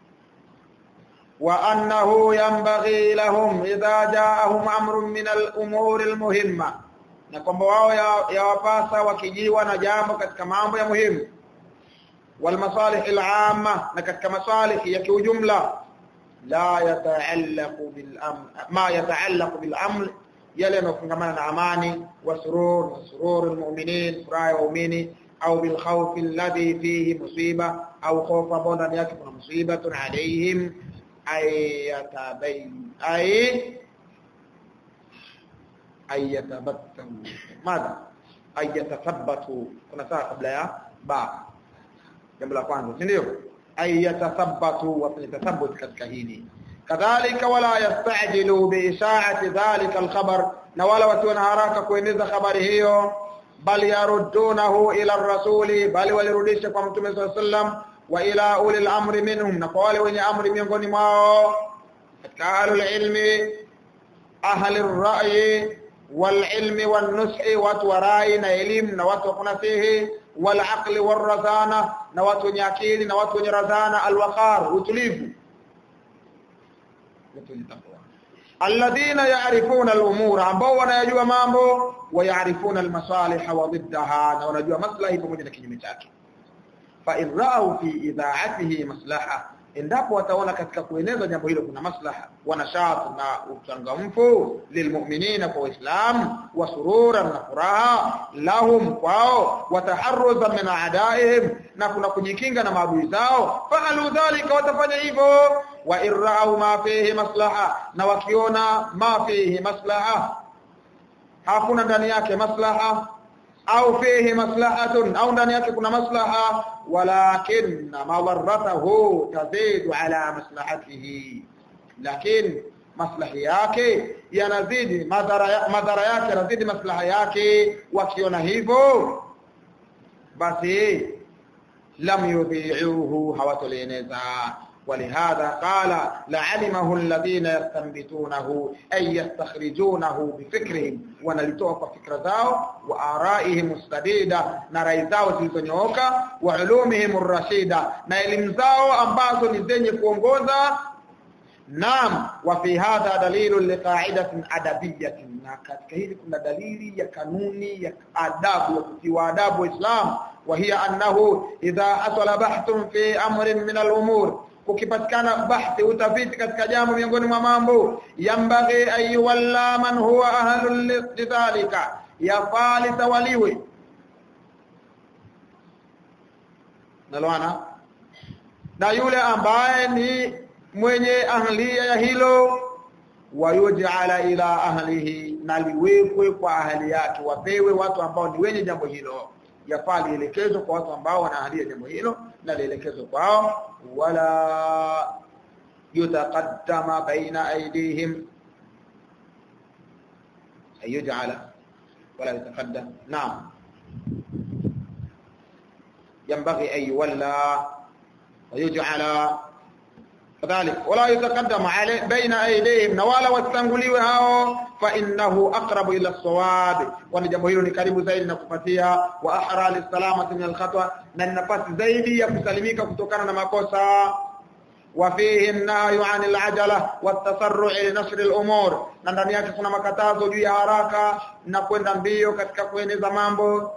وأنه ينبغي لهم إذا جاءهم أمر من الأمور المهمة na kwamba wao yawapasa wakijiwa na jambo katika mambo ya muhimu wal masalih al amma na katika masalih ya kiujumla la yataallaqu bil amr ma yataallaqu bil amr yale yanofungamana na amani wa surur wa surur al mu'minin furaha ya waumini au bil khawf alladhi fihi musiba au khawfa ambao ndani yake kuna musibatun alaihim ay yatabayn ay ay yatabattamu madha ay yatathabbatu kuna saa kabla ya ba jambo la kwanza si ndio ay yatathabbatu wa yatathabbut katika hili kadhalika wala yastajilu bi isha'ati dhalika al-khabar na wala watu na haraka kueneza habari hiyo bali yaruddunahu ila ar-rasuli bali walirudisha kwa mtume sallallahu alaihi wasallam wa ila ulil amri minhum na kwa wale wenye amri miongoni mwao katika ahlul ilmi ahli ar-ra'yi wal ilmi wan nushi watu wa rai na elimu na watu wa kunasihi wal aqli war razana na watu wenye akili na watu wenye razana al waqar utulivu alladhina ya'rifuna al-umura ambao wanayajua mambo wa ya'rifuna al-masalih wa diddaha na wanajua maslahi pamoja na kinyume chake fa in ra'u fi idha'atihi maslaha endapo wataona katika kueneza jambo hilo kuna maslaha wanashat na uchangamfu lilmu'minina kwa waislamu wa sururan na furaha lahum kwao wataharruza min a'daihim na kuna kujikinga na maadui zao fa'alu dhalika watafanya hivyo wa irra'u ma fihi maslaha na wakiona ma fihi maslaha hakuna ndani yake maslaha au fihi maslahatun au ndani yake kuna maslaha walakin madarratahu tazidu ala maslahatihi lakin maslahi yake yanazidi madhara madhara yake yanazidi maslaha yake wakiona hivyo basi lam yudhi'uhu hawatolieneza ولهذا قال لعلمه الذين يستنبتونه أي يستخرجونه بفكرهم ونلتوه فكر ذاو وآرائهم السديدة نرأي ذاو زلزنيوكا وعلومهم الرشيدة نعلم ذاو أنباسو نزيني كونغوزا naam wa fi hadha dalilu liqa'idatin adabiyatin na katika hili kuna dalili ya kanuni ya adabu ya kutiwa adabu Islam wa hiya annahu idha asala bahthun fi amrin min al-umur kukipatikana bahthi utafiti katika jambo miongoni mwa mambo yambaghi ayyuwalla man huwa ahlul lidhalika yafali tawaliwe nalwana na yule ambaye ni mwenye ahlia ya hilo wayuj'ala ila ahlihi na liwekwe kwa ahli yake wapewe watu ambao ni wenye jambo hilo yafaa lielekezwe kwa watu ambao wana ahlia jambo hilo na lielekezwe kwao wala yutaqaddama baina aydihim ayuj'ala wala yutaqaddam naam ينبغي أن يولى ويجعل كذلك ولا يتقدم عليه بين أيديهم نوالا واستنغليwe hao فإنه أقرب إلى الصواب وان jambo hilo ni karibu zaidi na kupatia wa ahra lisalamati min alkhatwa na nafasi zaidi ya kusalimika kutokana na makosa وفيه النهي عن العجلة والتسرع لنشر الأمور na ndani yake kuna makatazo juu ya haraka na kwenda mbio katika kueneza mambo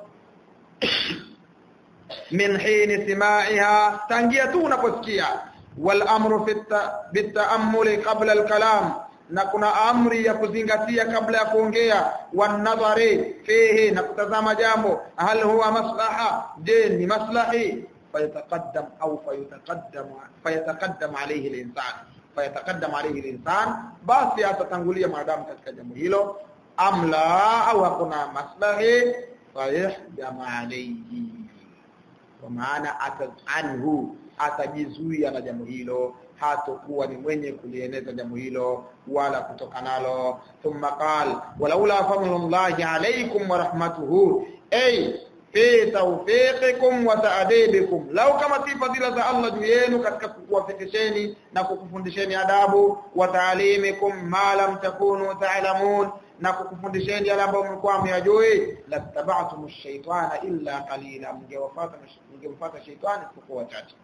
min hini simaiha tangia tu unaposikia wal amru fi ta'ammuli qabla al kalam na kuna amri ya kuzingatia kabla ya kuongea wan nadhari fihi na kutazama jambo hal huwa maslaha je ni maslahi fayataqaddam au fayataqaddam fayataqaddam alayhi al insan fayataqaddam alayhi al insan basi atatangulia maadamu katika jambo hilo amla au hakuna maslahi fayahdam alayhi kwa maana anhu atajizuia na jambo hilo hatokuwa ni mwenye kulieneza jambo hilo wala kutoka nalo thumma qal walaula fadlullahi alaykum wa rahmatuhu ay fi tawfiqikum wa ta'dibikum law kama si fadhila za Allah juu yenu katika kukuwafikisheni na kukufundisheni adabu wa ta'limikum ma lam takunu ta'lamun na kukufundisheni yale ambayo mlikuwa myajui la tabaatum ash-shaytana illa qalila mngewafuata mngemfuata shaytani kwa wachache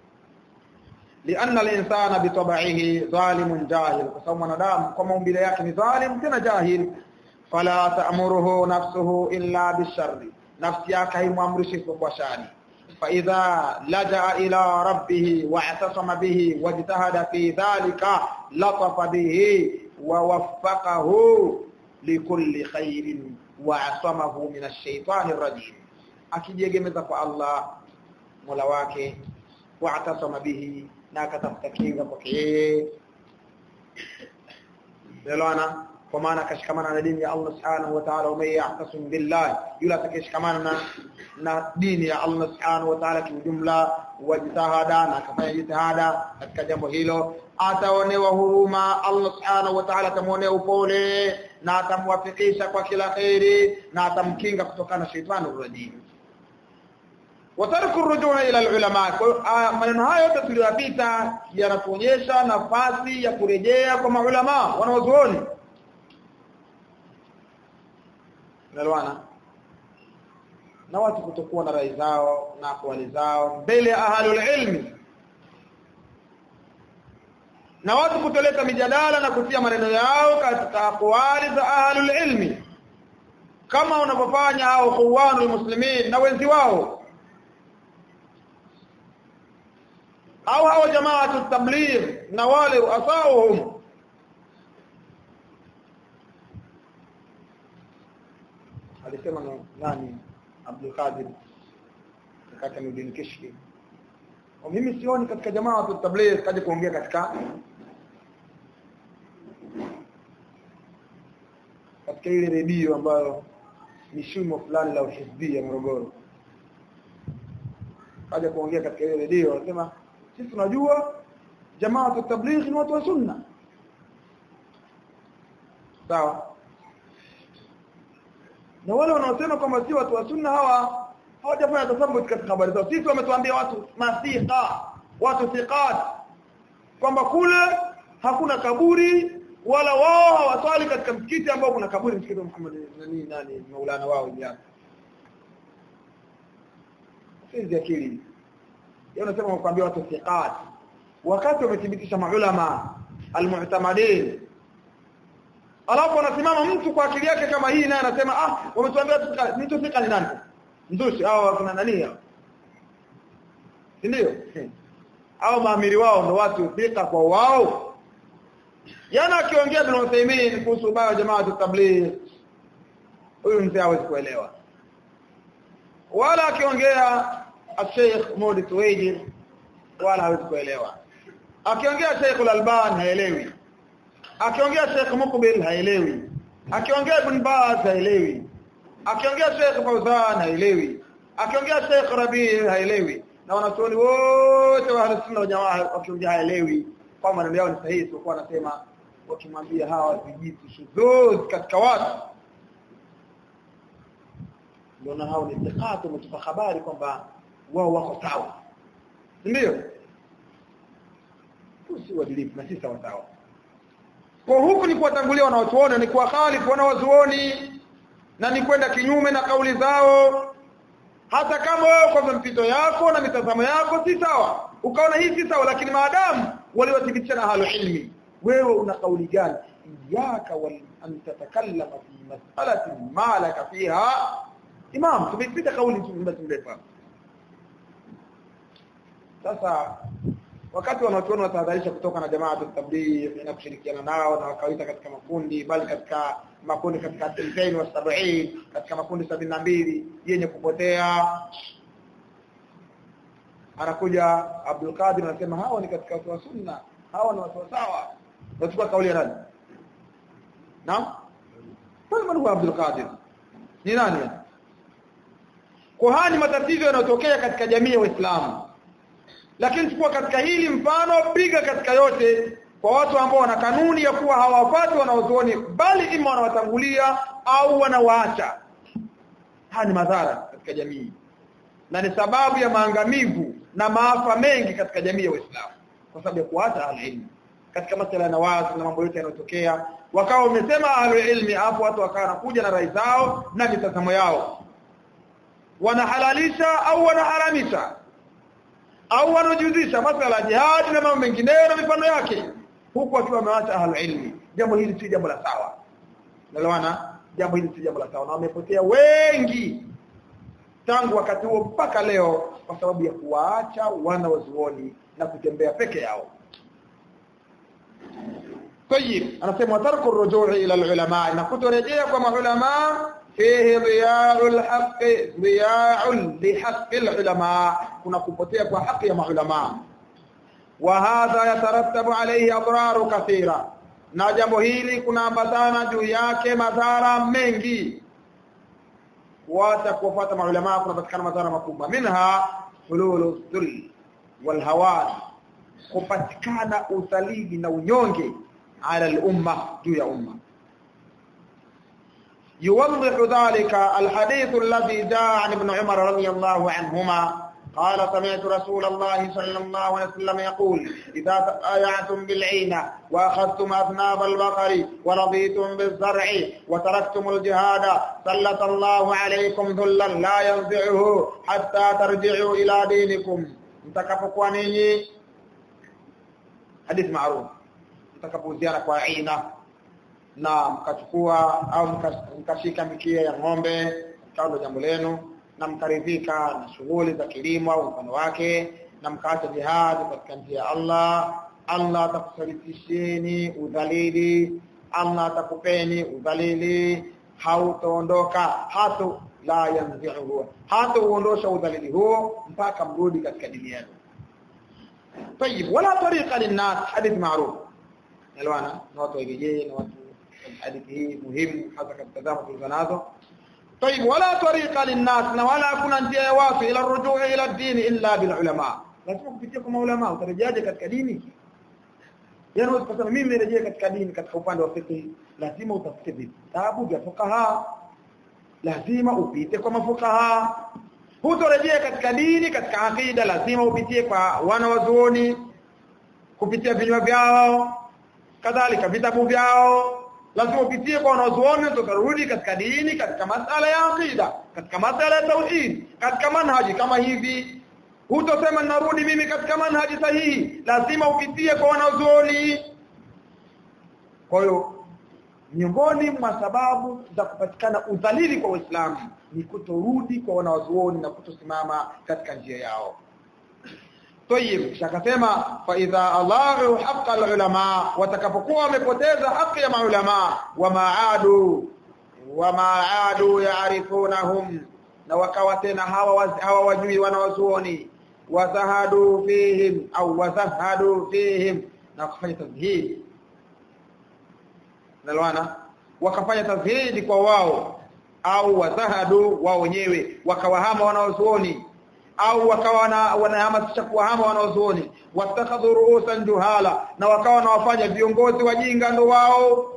لأن الإنسان بطبعه ظالم جاهل فسوى ندام كما مبيله yake ni zalim tena jahil fala ta'muruhu nafsuhu illa bisharr nafsi yake haimwamrishi kwa shari فإذا لجأ إلى ربه واعتصم به واجتهد في ذلك لطف به ووفقه likulli khairin wa asamahu min ash-shaytani ar-rajim akijiegemeza kwa Allah Mola wake wa atasama bihi na akatafuta kinga kwake yeye Delona kwa maana akashikamana na dini ya Allah subhanahu wa ta'ala wa ya'tasim billah yule atakayeshikamana na na dini ya Allah subhanahu wa ta'ala kiujumla wajitahada na akafanya jitihada katika jambo hilo ataonewa huruma Allah subhanahu wa ta'ala atamuonea upole na atamwafikisha kwa kila khairi na atamkinga kutokana na shaitani rajim watarku rujua ila ulama maneno hayo yote tuliyopita yanatuonyesha nafasi ya kurejea kwa maulama wanaozuoni nalwana na watu kutokuwa na rai zao na akwali zao mbele ya ahlul ilmi na watu kutoleta mijadala na kutia maneno yao katika akwali za ahlul ilmi kama unavyofanya hao khuwanul muslimin na wenzi wao au hao jamaatu tabligh na wale ruasauhum alisema nani Abdul Qadir kaka Nurdin Kishki kwa mimi sioni katika jamaa wa tabligh kaje kuongea katika katika ile redio ambayo ni shimo fulani la uhizbia Morogoro kaja kuongea katika ile redio anasema sisi tunajua jamaa wa tabligh ni watu wa sunna sawa na wale wanaosema kwamba si watu wa sunna hawa hawajafanya tathabbut katika habari zao sisi wametuambia watu masiqa watu thiqat kwamba kule hakuna kaburi wala wao hawaswali katika msikiti ambao kuna kaburi msikiti wa Muhammad nani nani maulana wao jana sisi akili yeye unasema kuambia watu thiqat wakati wamethibitisha maulama almu'tamadin alafu anasimama mtu kwa akili yake kama hii naye anasema ah wametuambia mtu fika ni nani mzushi au kuna nani hao ndio au maamiri wao ndo watu fika kwa wao yana akiongea Ibn Uthaymeen kuhusu ubaya wa jamaa tabligh huyu mzee hawezi kuelewa wala akiongea Sheikh Mudi Tuwaidi wala hawezi kuelewa akiongea Sheikh Al-Alban haelewi akiongea Sheikh Mukbil haelewi akiongea Ibn Baz haelewi akiongea Sheikh Fauzan haelewi akiongea Sheikh Rabi haelewi na wanachuoni wote wa Ahlus Sunna jamaa wakiongea haelewi kwa maneno yao ni sahihi sio kwa anasema wakimwambia hawa vijitu shuzuz katika watu ndio hao ni thiqatu mtupa habari kwamba wao wako sawa ndio si uadilifu na si sawa sawa kwa huku ni kuwatangulia wanaotuona ni kuwa khalifu wanawazuoni na ni kwenda kinyume na kauli zao hata kama wewe kwa mpito yako na mitazamo yako si sawa ukaona hii si sawa lakini maadamu waliwathibitisha na halu ilmi wewe una kauli gani iyaka wal an tatakallama fi mas'alatin ma laka fiha imam tumepita kauli tumelefa sasa wakati wanachuoni watahadharisha kutoka na jamaa tabligh na kushirikiana nao na wakawaita katika makundi bali katika makundi katika tilkain wa sab'in katika makundi sabini na mbili yenye kupotea anakuja Abdul Qadir anasema hawa ni katika watu wa sunna hawa ni watu sawa nachukua kauli ya nani naam kwa huwa Abdul Qadir ni nani kwa haya ni matatizo yanayotokea katika jamii ya Uislamu lakini chukua katika hili mfano piga katika yote kwa watu ambao wana kanuni ya kuwa hawafati wanaozuoni bali ima wanawatangulia au wanawaacha haya ni madhara katika jamii na ni sababu ya maangamivu na maafa mengi katika jamii ya Uislamu kwa sababu ya kuacha alilmu katika masuala ya nawazi na mambo yote yanayotokea wakawa wamesema ahlulilmi hapo watu wakawa wanakuja na rai zao na mitazamo yao wanahalalisha au wanaharamisha au wanajuzisha masuala ya jihad na mambo mengineyo na mifano yake huku wakiwa wameacha ahlul ilmi jambo hili si jambo la sawa nalewana jambo hili si jambo la sawa na wamepotea wengi tangu wakati huo mpaka leo kwa sababu ya kuwaacha wana wazuoni na kutembea peke yao طيب anasema tarku rujui ila ulama na kutorejea kwa maulama fihi dhiya'ul haqq dhiya'un li haqqil ulama kuna kupotea kwa haki ya maulama wa hadha yatarattabu alayhi adraru kathira na jambo hili kunaambatana juu yake madhara mengi kuacha kufuata maulama kunapatikana madhara makubwa minha hululu dhul wal hawan kupatikana udhalili na unyonge ala al-umma juu ya umma يوضح ذلك الحديث الذي جاء عن ابن عمر رضي الله عنهما قال سمعت رسول الله صلى الله عليه وسلم يقول إذا تآيعتم بالعينة وأخذتم أذناب البقر ورضيتم بالزرع وتركتم الجهاد سلط الله عليكم ذلا لا ينزعه حتى ترجعوا إلى دينكم mtakapokuwa ninyi hadithi maarufu mtakapohusiana kwa aina na mkachukua au mkashika mikia ya ng'ombe kando jambo lenu na mkaridhika na shughuli za kilimo au mfano wake na mkaacha jihad katika njia ya Allah Allah atakusalitisheni udhalili Allah atakupeni udhalili hautaondoka hato la yanzihu hata uondosha udhalili huo mpaka mrudi katika dini yenu طيب ولا طريقه للناس حديث معروف الوانا watu warejee na watu hadithi hii muhimu hasa katika zama tulizonazo طيب ولا طريقه للناس na wala hakuna njia ya watu ila rujuu ila dini illa bil ulama lazima kupitia kwa maulama utarejeaje katika dini yani usipasema mimi nirejee katika dini katika upande wa fiqh lazima utafute vitabu vya fuqaha lazima upite kwa mafukaha hutorejea katika dini katika akida lazima upitie kwa wana wazuoni kupitia vinywa vyao kadhalika vitabu vyao lazima upitie kwa wanazuoni tutarudi katika dini katika masala ya akida katika masala ya tauhid katika manhaji kama hivi hutosema narudi mimi katika manhaji sahihi lazima upitie kwa wanazuoni kwa hiyo miongoni mwa sababu za kupatikana udhalili kwa Uislamu ni kutorudi kwa wanawazuoni na kutosimama katika njia yao طيب akasema fa idha alaghu haqqa alulama watakapokuwa wamepoteza haki ya maulama wa maadu wa maadu yaarifunahum na wakawa tena hawa hawa wajui wanawazuoni wazahadu fihim au wazahadu fihim na kufanya tazhid nalwana wakafanya tazhidi kwa wao au wazahadu wao wenyewe wakawahama wanawazuoni au wakawa wanahamasisha kuwahama wanaozuoni watakhadhu ruusan juhala na wakawa wanawafanya viongozi wajinga ndo wao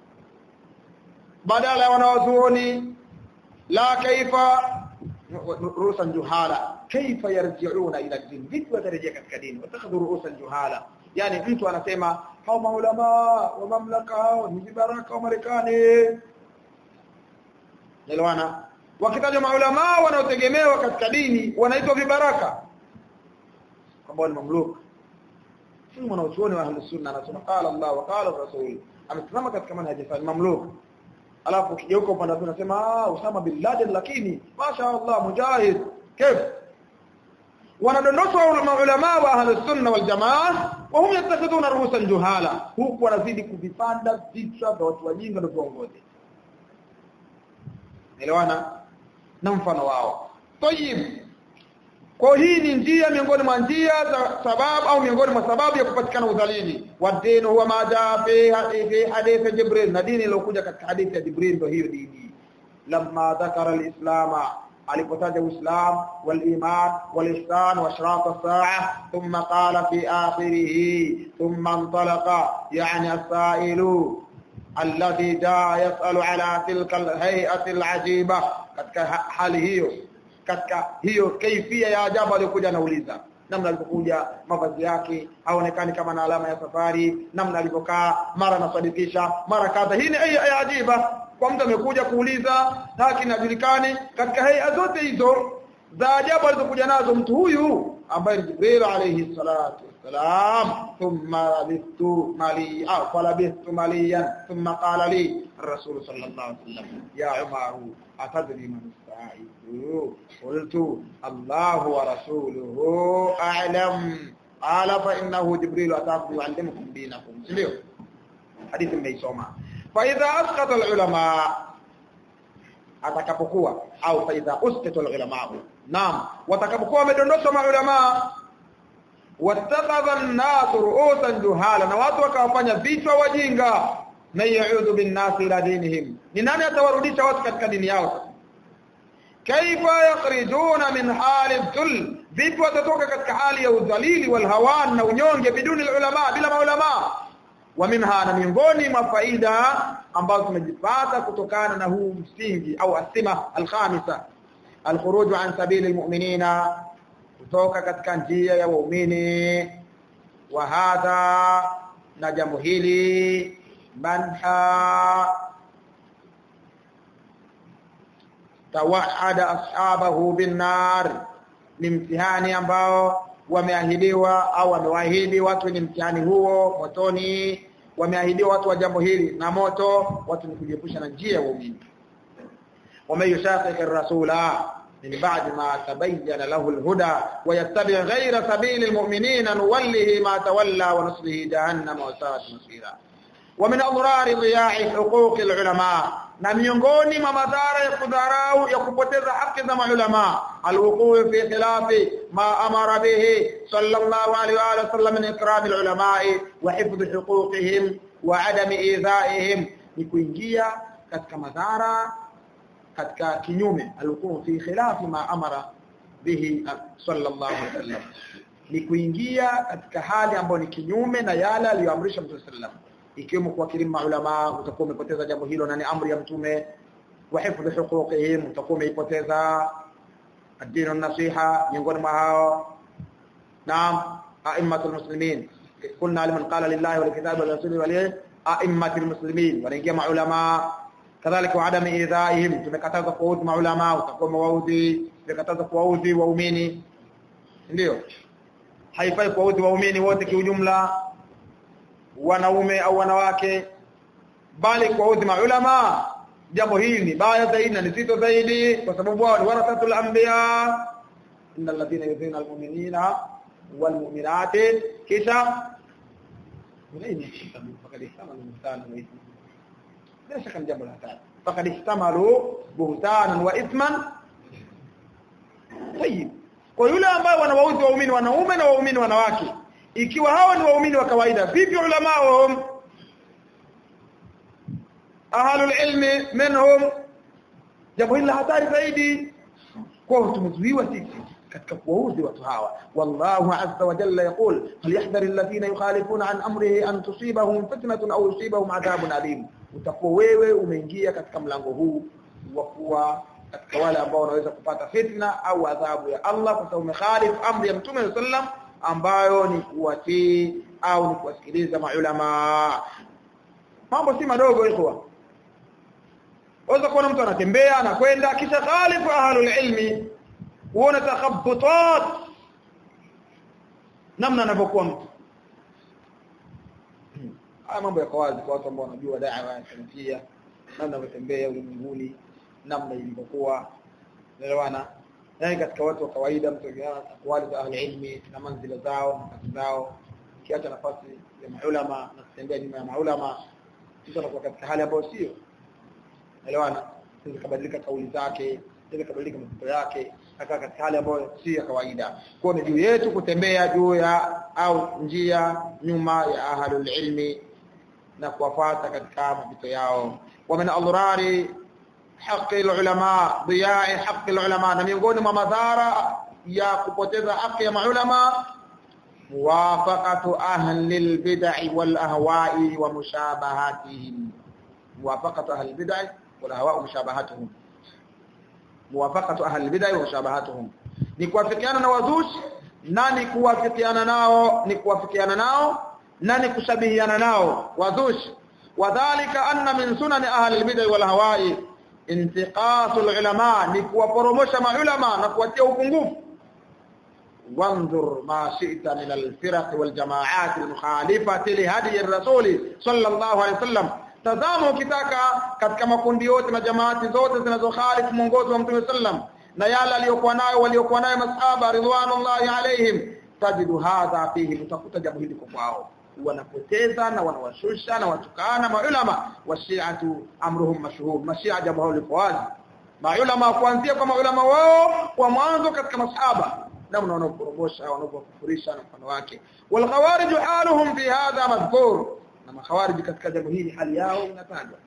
badala ya wanaozuoni la kaifa ruusan juhala kaifa yarji'una ila din vipi watarejea katika dini watakhadhu ruusan juhala yani mtu anasema hao maulama wa mamlaka hao ni vibaraka wa Marekani Nelewana wakitajwa maulama wanaotegemewa katika dini wanaitwa vibaraka kwamba ni mamluk si mwanachuoni wa ahlus sunna anasema qala Allah wa qala rasul amesimama katika manhaji fa mamluk alafu ukigeuka upande wa unasema ah Usama bin Laden lakini masha Allah mujahid kif wanadondoshwa maulama wa ahlus sunna wal jamaa wa hum yattakhiduna ruhusan juhala huku wanazidi kuvipanda vichwa vya watu wajinga na viongozi elewana na mfano wao tayib kwa hii ni njia miongoni mwa njia za sababu au miongoni mwa sababu ya kupatikana udhalili wa dini huwa maja fi fi hadithi jibril na dini iliyokuja katika hadithi ya jibril ndio hiyo dini lamma dhakara alislama alipotaja uislam waliman walihsan wa ashraq as-sa'a thumma qala fi akhirih thumma intalaqa yani as-sa'ilu alladhi jaa yas'alu ala tilka al-hay'ati al-ajiba katika hali hiyo katika hiyo kaifia ya ajabu aliyokuja anauliza namna alipokuja mavazi yake haonekani kama na alama ya safari namna alivyokaa mara anasadikisha mara kadha hii ni ya ajiba kwa mtu amekuja kuuliza lakini hajulikani katika haya zote hizo za ajabu alizokuja nazo mtu huyu ambaye ni Jibril alayhi salatu wassalam thumma labithtu mali au falabithtu maliyan thumma qala li الرسول صلى الله عليه وسلم يا عمر أتدري من السائل قلت الله ورسوله أعلم قال فإنه جبريل أتاكم يعلمكم دينكم سليو حديث ميسوما فإذا أسقط العلماء atakapokuwa au faidha uskita ulama naam watakapokuwa wamedondoshwa maulama wattakhadha an-nas ru'usan juhala na watu wakawafanya vichwa wajinga na yaudu bin nas ila dinihim ni nani atawarudisha watu katika dini yao kaifa yakhrijuna min hali dhul vipi watatoka katika hali ya udhalili wal hawan na unyonge biduni ulama bila maulama wa minha na miongoni mwa faida ambazo tumejipata kutokana na huu msingi au asima alkhamisa alkhuruj an sabili almu'minina kutoka katika njia ya waumini wa hadha na jambo hili manha tawahada ashabahu binnar ni mtihani ambao wameahidiwa au wamewaahidi watu wenye mtihani huo motoni wameahidiwa watu wa jambo hili na moto watu ni kujiepusha na njia ya waumini wameyushaqiq ar-rasula min ba'di ma tabayyana lahu al-huda wa yattabi' ghayra sabili al-mu'minina nuwallihi ma tawalla wa nuslihi jahannama wa sa'at masira wa min adrar dhiya'i huquq al-ulama na miongoni mwa madhara ya kudharau ya kupoteza haki za maulama alwuqu fi khilafi ma amara bihi sallallahu alaihi wa sallam min ikram alulama wa hifdh huquqihim wa adam idhaihim ni kuingia katika madhara katika kinyume alwuqu fi khilafi ma amara bihi sallallahu alaihi wasallam ni kuingia katika hali ambayo ni kinyume na yale aliyoamrisha Mtume sallallahu ikiwemo kuwakirimu maulama utakuwa umepoteza jambo hilo na ni amri ya mtume wa hifdhi huquqihim utakuwa umeipoteza ad-din an-nasiha miongoni mwa hao naam a'immatul muslimin kunna liman qala lillahi wal kitabi wal rasuli wal a'immatul muslimin wanaingia maulama kadhalika wa adam idhaihim tumekataza kuwaudhi maulama utakuwa mawaudhi tumekataza kuwaudhi waumini ndio haifai kuwaudhi waumini wote kiujumla wanaume au wanawake bali kwa udhi maulama jambo hili ni baya zaidi na ni zito zaidi kwa sababu wao ni warathatul anbiya innal ladhina yudhina almu'minina walmu'minati kisha فقد احتملوا بهتانا واثما لا شك jambo la tatu فقد احتملوا بهتانا واثما طيب kwa yule ambao wanawaudhi waumini wanaume na waumini wanawake ikiwa hawa ni waumini wa kawaida vipi ulama wao ahlul ilmi minhum jambo hili hatari zaidi kwa tumezuiwa sisi katika kuwaudhi watu hawa wallahu azza wa jalla yaqul falyahdhar alladhina yukhalifuna an amrihi an tusibahum fitnatun aw yusibahum adhabun alim utakuwa wewe umeingia katika mlango huu wa kuwa katika wale ambao wanaweza kupata fitna au adhabu ya Allah kwa sababu umekhalif amri ya Mtume sallam ambayo ni kuwatii au ni kuwasikiliza maulama mambo si madogo ikhwa Waweza kuona mtu anatembea anakwenda kisha khalifu ahlul ilmi uone takhabbutat namna anavyokuwa mtu haya mambo yako wazi kwa watu ambao wanajua da'wa ya salafia namna wanatembea ulimwenguni namna ilivyokuwa elewana yani katika watu wa kawaida mtu akiana akwali za ahli ilmi na manzila zao nafasi zao kiacha nafasi ya maulama na kutembea nyuma ya maulama sisi tunakuwa katika hali ambayo sio elewana sisi kabadilika kauli zake sisi kabadilika mapito yake akaa katika hali ambayo si ya kawaida kwa ni juu yetu kutembea juu ya au njia nyuma ya ahlul ilmi na kuwafuata katika mapito yao wa min adhrari haki ulama dhiyai haki ulama na miongoni mwa madhara ya kupoteza haki ya maulama muwafaqatu ahli albid'i wal ahwa'i wa mushabahatihim muwafaqatu ahli albid'i wal ahwa'i wa mushabahatuhum muwafaqatu ahli albid'i wa mushabahatuhum ni kuwafikiana na wazushi na ni kuwafikiana nao ni kuwafikiana nao na ni kushabihiana nao wazushi wadhālika anna min sunani ahli albid'i wal ahwa'i intiqasul ulama ni kuwaporomosha maulama na kuwatia upungufu wanzur ma shi'ta min al-firaq wal jama'at al-mukhalifati li hadi ar-rasul sallallahu alayhi wasallam tazama ukitaka katika makundi yote na jamaati zote zinazokhalifu mwongozo wa mtume sallam na yale aliyokuwa nayo waliokuwa nayo masahaba ridwanullahi alaihim tajidu hadha fihi utakuta jambo hili kwa kwao wanapoteza na wanawashusha na watukana maulama washiatu amruhum mashhur mashia jambo hilo liko wazi maulama kuanzia kwa maulama wao kwa mwanzo katika masahaba namna wanaokorogosha wanaokufurisha na mfano wake wal khawarij haluhum fi hadha madhkur na makhawarij katika jambo hili hali yao inatajwa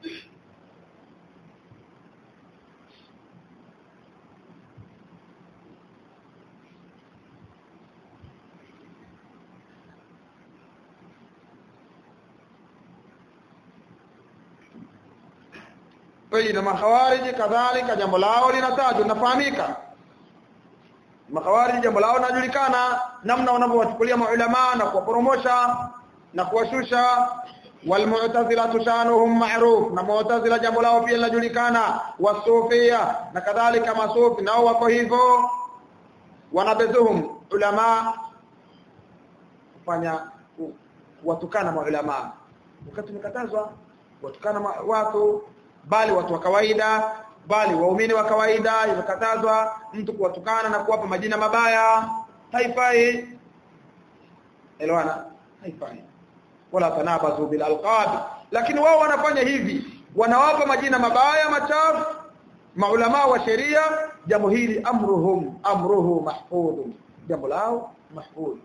Pili na makhawariji kadhalika jambo lao linatajwa linafahamika. Makhawariji jambo lao linajulikana namna wanavyowachukulia maulama na kuwaporomosha na kuwashusha walmu'tazila shanuhum ma'ruf na mu'tazila jambo lao pia linajulikana wasufia na kadhalika masufi nao wako hivyo wanabezuhum ulama kufanya watukana maulama wakati tumekatazwa watukana watu bali watu wa kawaida bali waumini wa kawaida imekatazwa mtu kuwatukana na kuwapa majina mabaya haifai elewana haifai wala tanabazu bil alqab lakini wao wanafanya hivi wanawapa majina mabaya machafu maulama wa sheria jambo hili amruhum amruhu mahfudh jambo lao mahfudh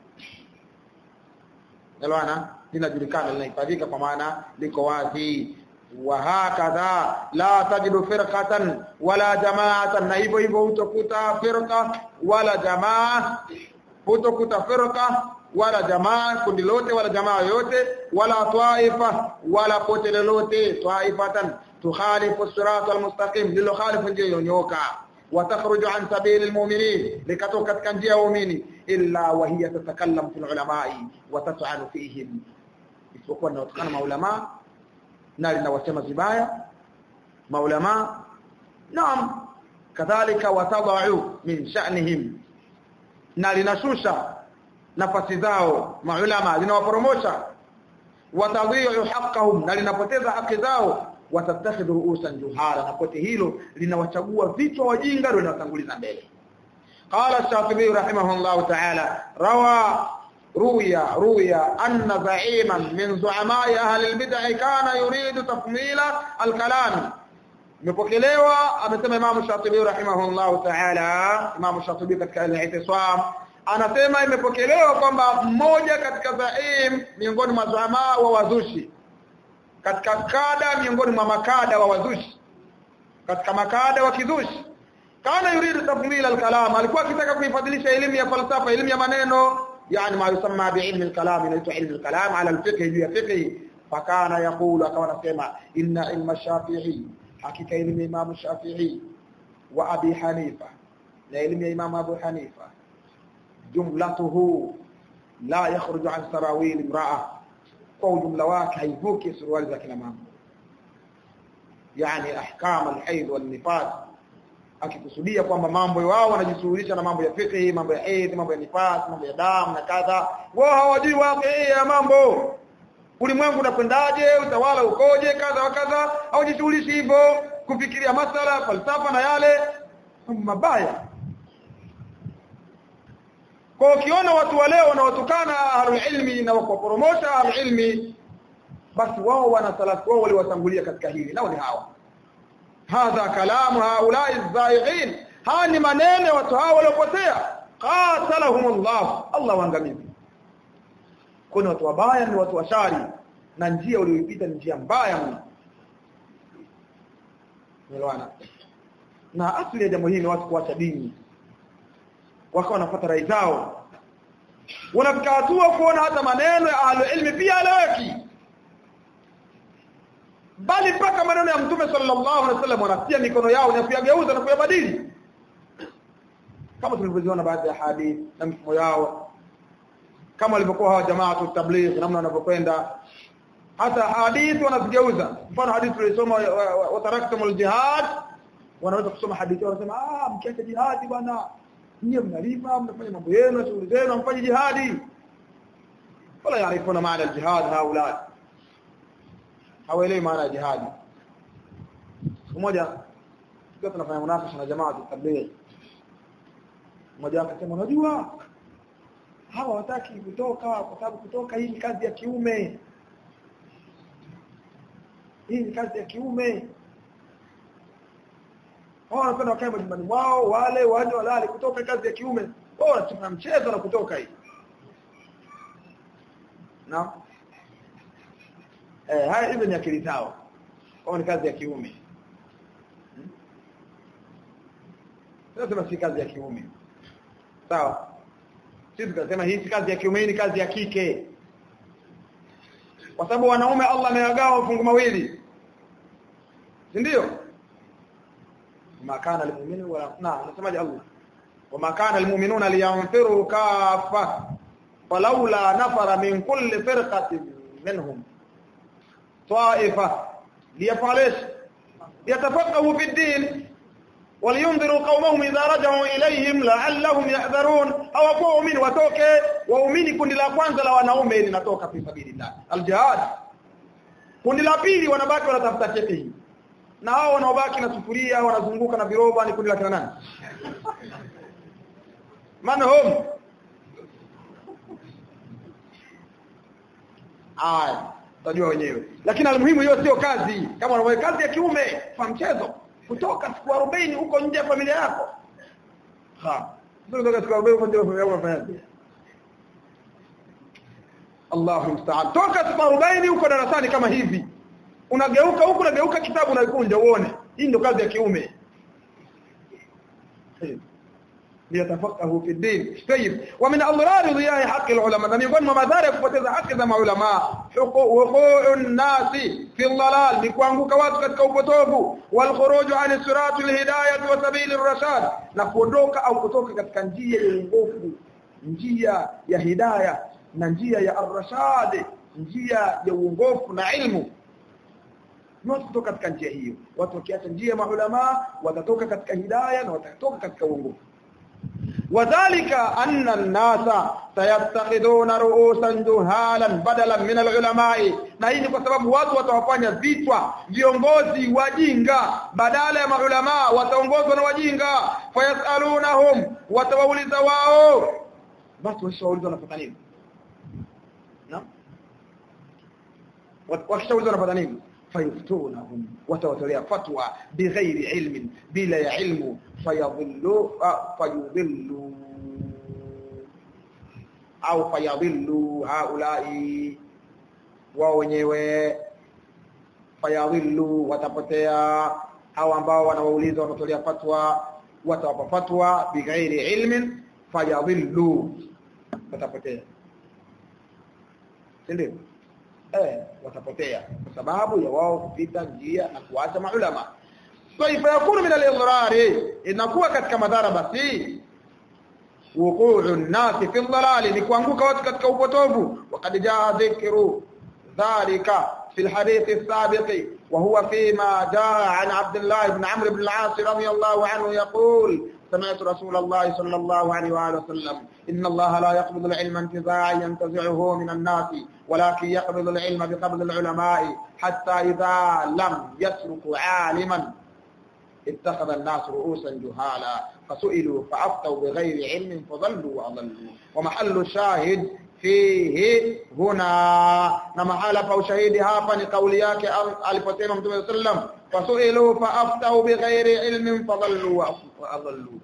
elewana linajulikana linahifadhika kwa maana liko wazi وهكذا لا تجد فرقة ولا جماعة na hivyo hivyo utakuta firqa wala jamaa utakuta firqa wala jamaa kundi lote wala jamaa yote wala taifa wala pote lolote taifatan tukhalifu as-sirat al-mustaqim lilo khalifu njia yonyoka وتخرج عن سبيل المؤمنين لكتو katika njia ya waumini illa wa hiya tatakallam fil ulama'i wa tat'anu fihim isipokuwa na watukana maulama na linawasema vibaya maulama naam kadhalika watadau min sha'nihim na linashusha nafasi zao maulama linawaporomosha watadhi'u haqqahum na linapoteza haki zao watattakhidhu ru'usan juhala na pote hilo linawachagua vichwa wajinga ndio linawatanguliza mbele qala ash-shafi'i rahimahullah ta'ala rawa ruya ruya anna za'iman min zu'ama'i ahli al-bid'ah kana yuridu tafmila al-kalam imepokelewa amesema Imam Shatibi rahimahullah ta'ala Imam Shatibi katika al-i'tisam anasema imepokelewa kwamba mmoja katika zaim miongoni mwa zuama wa wazushi katika kada miongoni mwa makada wa wazushi katika makada wa kizushi kana yuridu tafmila al-kalam alikuwa akitaka kuifadhilisha elimu ya falsafa elimu ya maneno yani ma yusamma bi'ilmi al-kalam inaitwa ilmu al-kalam ala al-fiqh juu ya fiqh fakana yaqulu akawa anasema inna ilma shafi'i hakika elimu ya Imam Shafi'i wa Abi Hanifa na elimu ya Imam Abu Hanifa jumlatuhu la yakhruju an sarawil imra'a kwa ujumla wake haivuki suruali za kina mama yani ahkam al-hayd wal-nifas akikusudia kwamba mambo wao wanajishughulisha na mambo ya fiqh mambo ya haid mambo ya nifas mambo ya damu na kadha wao hawajui wake ya mambo ulimwengu unakwendaje utawala ukoje kadha wa kadha hawajishughulishi hivyo kufikiria masala falsafa na yale mabaya kwa ukiona watu wa leo wanaotukana ahlul ilmi na wakuporomosha ahlul ilmi basi wao wana salafu wao waliwatangulia katika hili nao ni hawa hadha kalamu haulai zaighin haya ni maneno watu hao waliopotea qatalahumullah Allah waangamizi kuna watu wabaya ni watu washari na njia walioipita ni njia mbaya mno Nielewana na asili ya jambo hili ni watu kuacha dini wakawa wanafuata rai zao wanafika hatua kuona hata maneno ya ahlu ilmi pia alaweki bali mpaka maneno ya mtume sallallahu alaihi wasallam wanatia mikono yao na kuyageuza na kuyabadili kama tulivyoziona baadhi ya hadithi na mifumo yao kama walivyokuwa hawa jamaa tu tabligh namna wanavyokwenda hata hadithi wanazigeuza mfano hadithi tulisoma wataraktumul jihad wanaweza kusoma hadithi wanasema ah mkiacha jihadi bwana nyie mnalima mnafanya mambo yenu shughuli zenu mfanye jihadi wala yaarifuna maana aljihad haula hawaelewi maana ya jihadi siku moja tukiwa tunafanya munafasha na jamaa tabligh mmoja akasema unajua hawa wataki kutoka kwa sababu kutoka hii ni kazi ya kiume hii ni kazi ya kiume wao wanapenda wakae majumbani mwao wale waje walale kutoka kazi ya kiume wao wanacheza mchezo na kutoka hii na eh haya hizo ni akili zao wao ni kazi ya kiume sasa hmm? si kazi ya kiume sawa sisi tukasema hii si kazi ya kiume ni kazi ya kike kwa sababu wanaume Allah amewagawa fungu mawili si ndio ma kana almu'minu wa na nasemaje Allah wama kana almu'minuna liyanfiru kaffa falawla nafara min kulli firqatin minhum ta'ifa liyafalish yatafaqahu fi ad-din ولينذروا قومهم إذا رجعوا إليهم لعلهم يحذرون أو قومين وتوكي waumini kundi la kwanza la wanaume linatoka fi sabilillah aljihad kundi la pili wanabaki wanatafuta cheti hii na hao wanaobaki na sufuria wanazunguka na viroba ni kundi la kina nani man home aya tajua wenyewe lakini almuhimu hiyo sio kazi kama unafanya kazi ya kiume kwa mchezo kutoka siku 40 huko nje ya familia yako ha sio kutoka siku 40 huko nje ya familia yako unafanya Allahu musta'an toka siku 40 huko darasani kama hivi unageuka huko unageuka kitabu unakunja uone hii ndio kazi ya kiume liyatafaqahu fi din tayyib wa min adrar dhiya'i haqqi al-ulama na miongoni mwa madhara ya kupoteza haki za maulama huququn nasi fi dhalal ni kuanguka watu katika upotovu wal khuruj an sirati al-hidayah wa sabil ar-rashad na kuondoka au kutoka katika njia ya uongofu njia ya hidayah na njia ya ar-rashad njia ya uongofu na ilmu wote kutoka katika njia hiyo watu wakiacha njia ya maulama watatoka katika hidayah na watatoka katika uongofu wadhālika anna an-nasa sayattakhiduna ru'usan juhalan badalan min al-ulama'i na hii ni kwa sababu watu watawafanya vichwa viongozi wajinga badala ya maulama wataongozwa na wajinga fayasalunahum watawauliza wao basi washauliza wanapata nini na wakishaulizwa wanapata nini fayuftunahum watawatolea fatwa bighairi ilmin bila ya ilmu fayadhillu fayudhillu au fayadhillu haulai wao wenyewe fayadhillu watapotea au ambao wanawauliza wanatolea fatwa watawapa fatwa bighairi ilmin fayadhillu watapotea ndio eh watapotea kwa sababu ya wao kupita njia na kuacha maulama kaifa yakunu min al-idrar inakuwa katika madhara basi wuqu'u an-nas fi ad-dalal ni kuanguka watu katika upotovu وقد جاء ذكر ذلك في الحديث السابق وهو فيما جاء عن عبد الله بن عمرو بن العاص رضي الله عنه يقول سمعت رسول الله صلى الله عليه وآله وسلم إن الله لا يقبض العلم انتزاعا ينتزعه من الناس ولكن يقبض العلم بقبض العلماء حتى إذا لم يترك عالما اتخذ الناس رؤوسا جهالا فسئلوا فأفتوا بغير علم فضلوا وأضلوا ومحل الشاهد fihi huna na mahala pa ushahidi hapa ni kauli yake aliposema Mtume sallam fasuilu faaftau bighairi ilmin fadallu wa adallu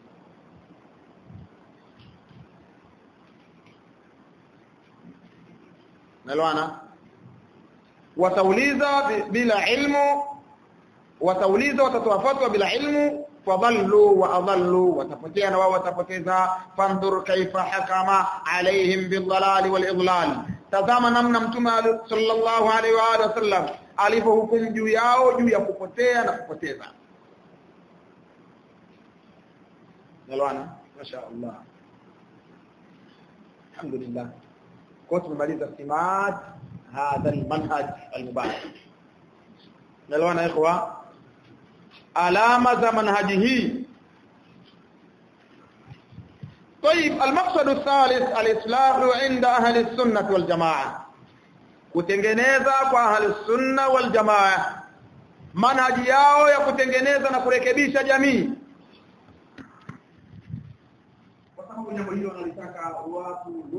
nalwana watauliza bila ilmu watauliza watatoa fatwa bila ilmu fadallu wa adallu watapotea na wao watapoteza fandhur kaifa hakama alaihim bidhalali wal idlal tazama namna mtume sallallahu alaihi wa alihi wasallam alipohukumu juu yao juu ya kupotea na kupoteza nalwana masha Allah alhamdulillah kwa tumemaliza simat hadha almanhaj almubarak nalwana ikhwa alama za manhaji hii طيب المقصد الثالث الاصلاح عند اهل السنه والجماعه kutengeneza kwa ahli sunna wal jamaa manhaji yao ya kutengeneza na kurekebisha jamii kwa sababu jambo hilo wanalitaka watu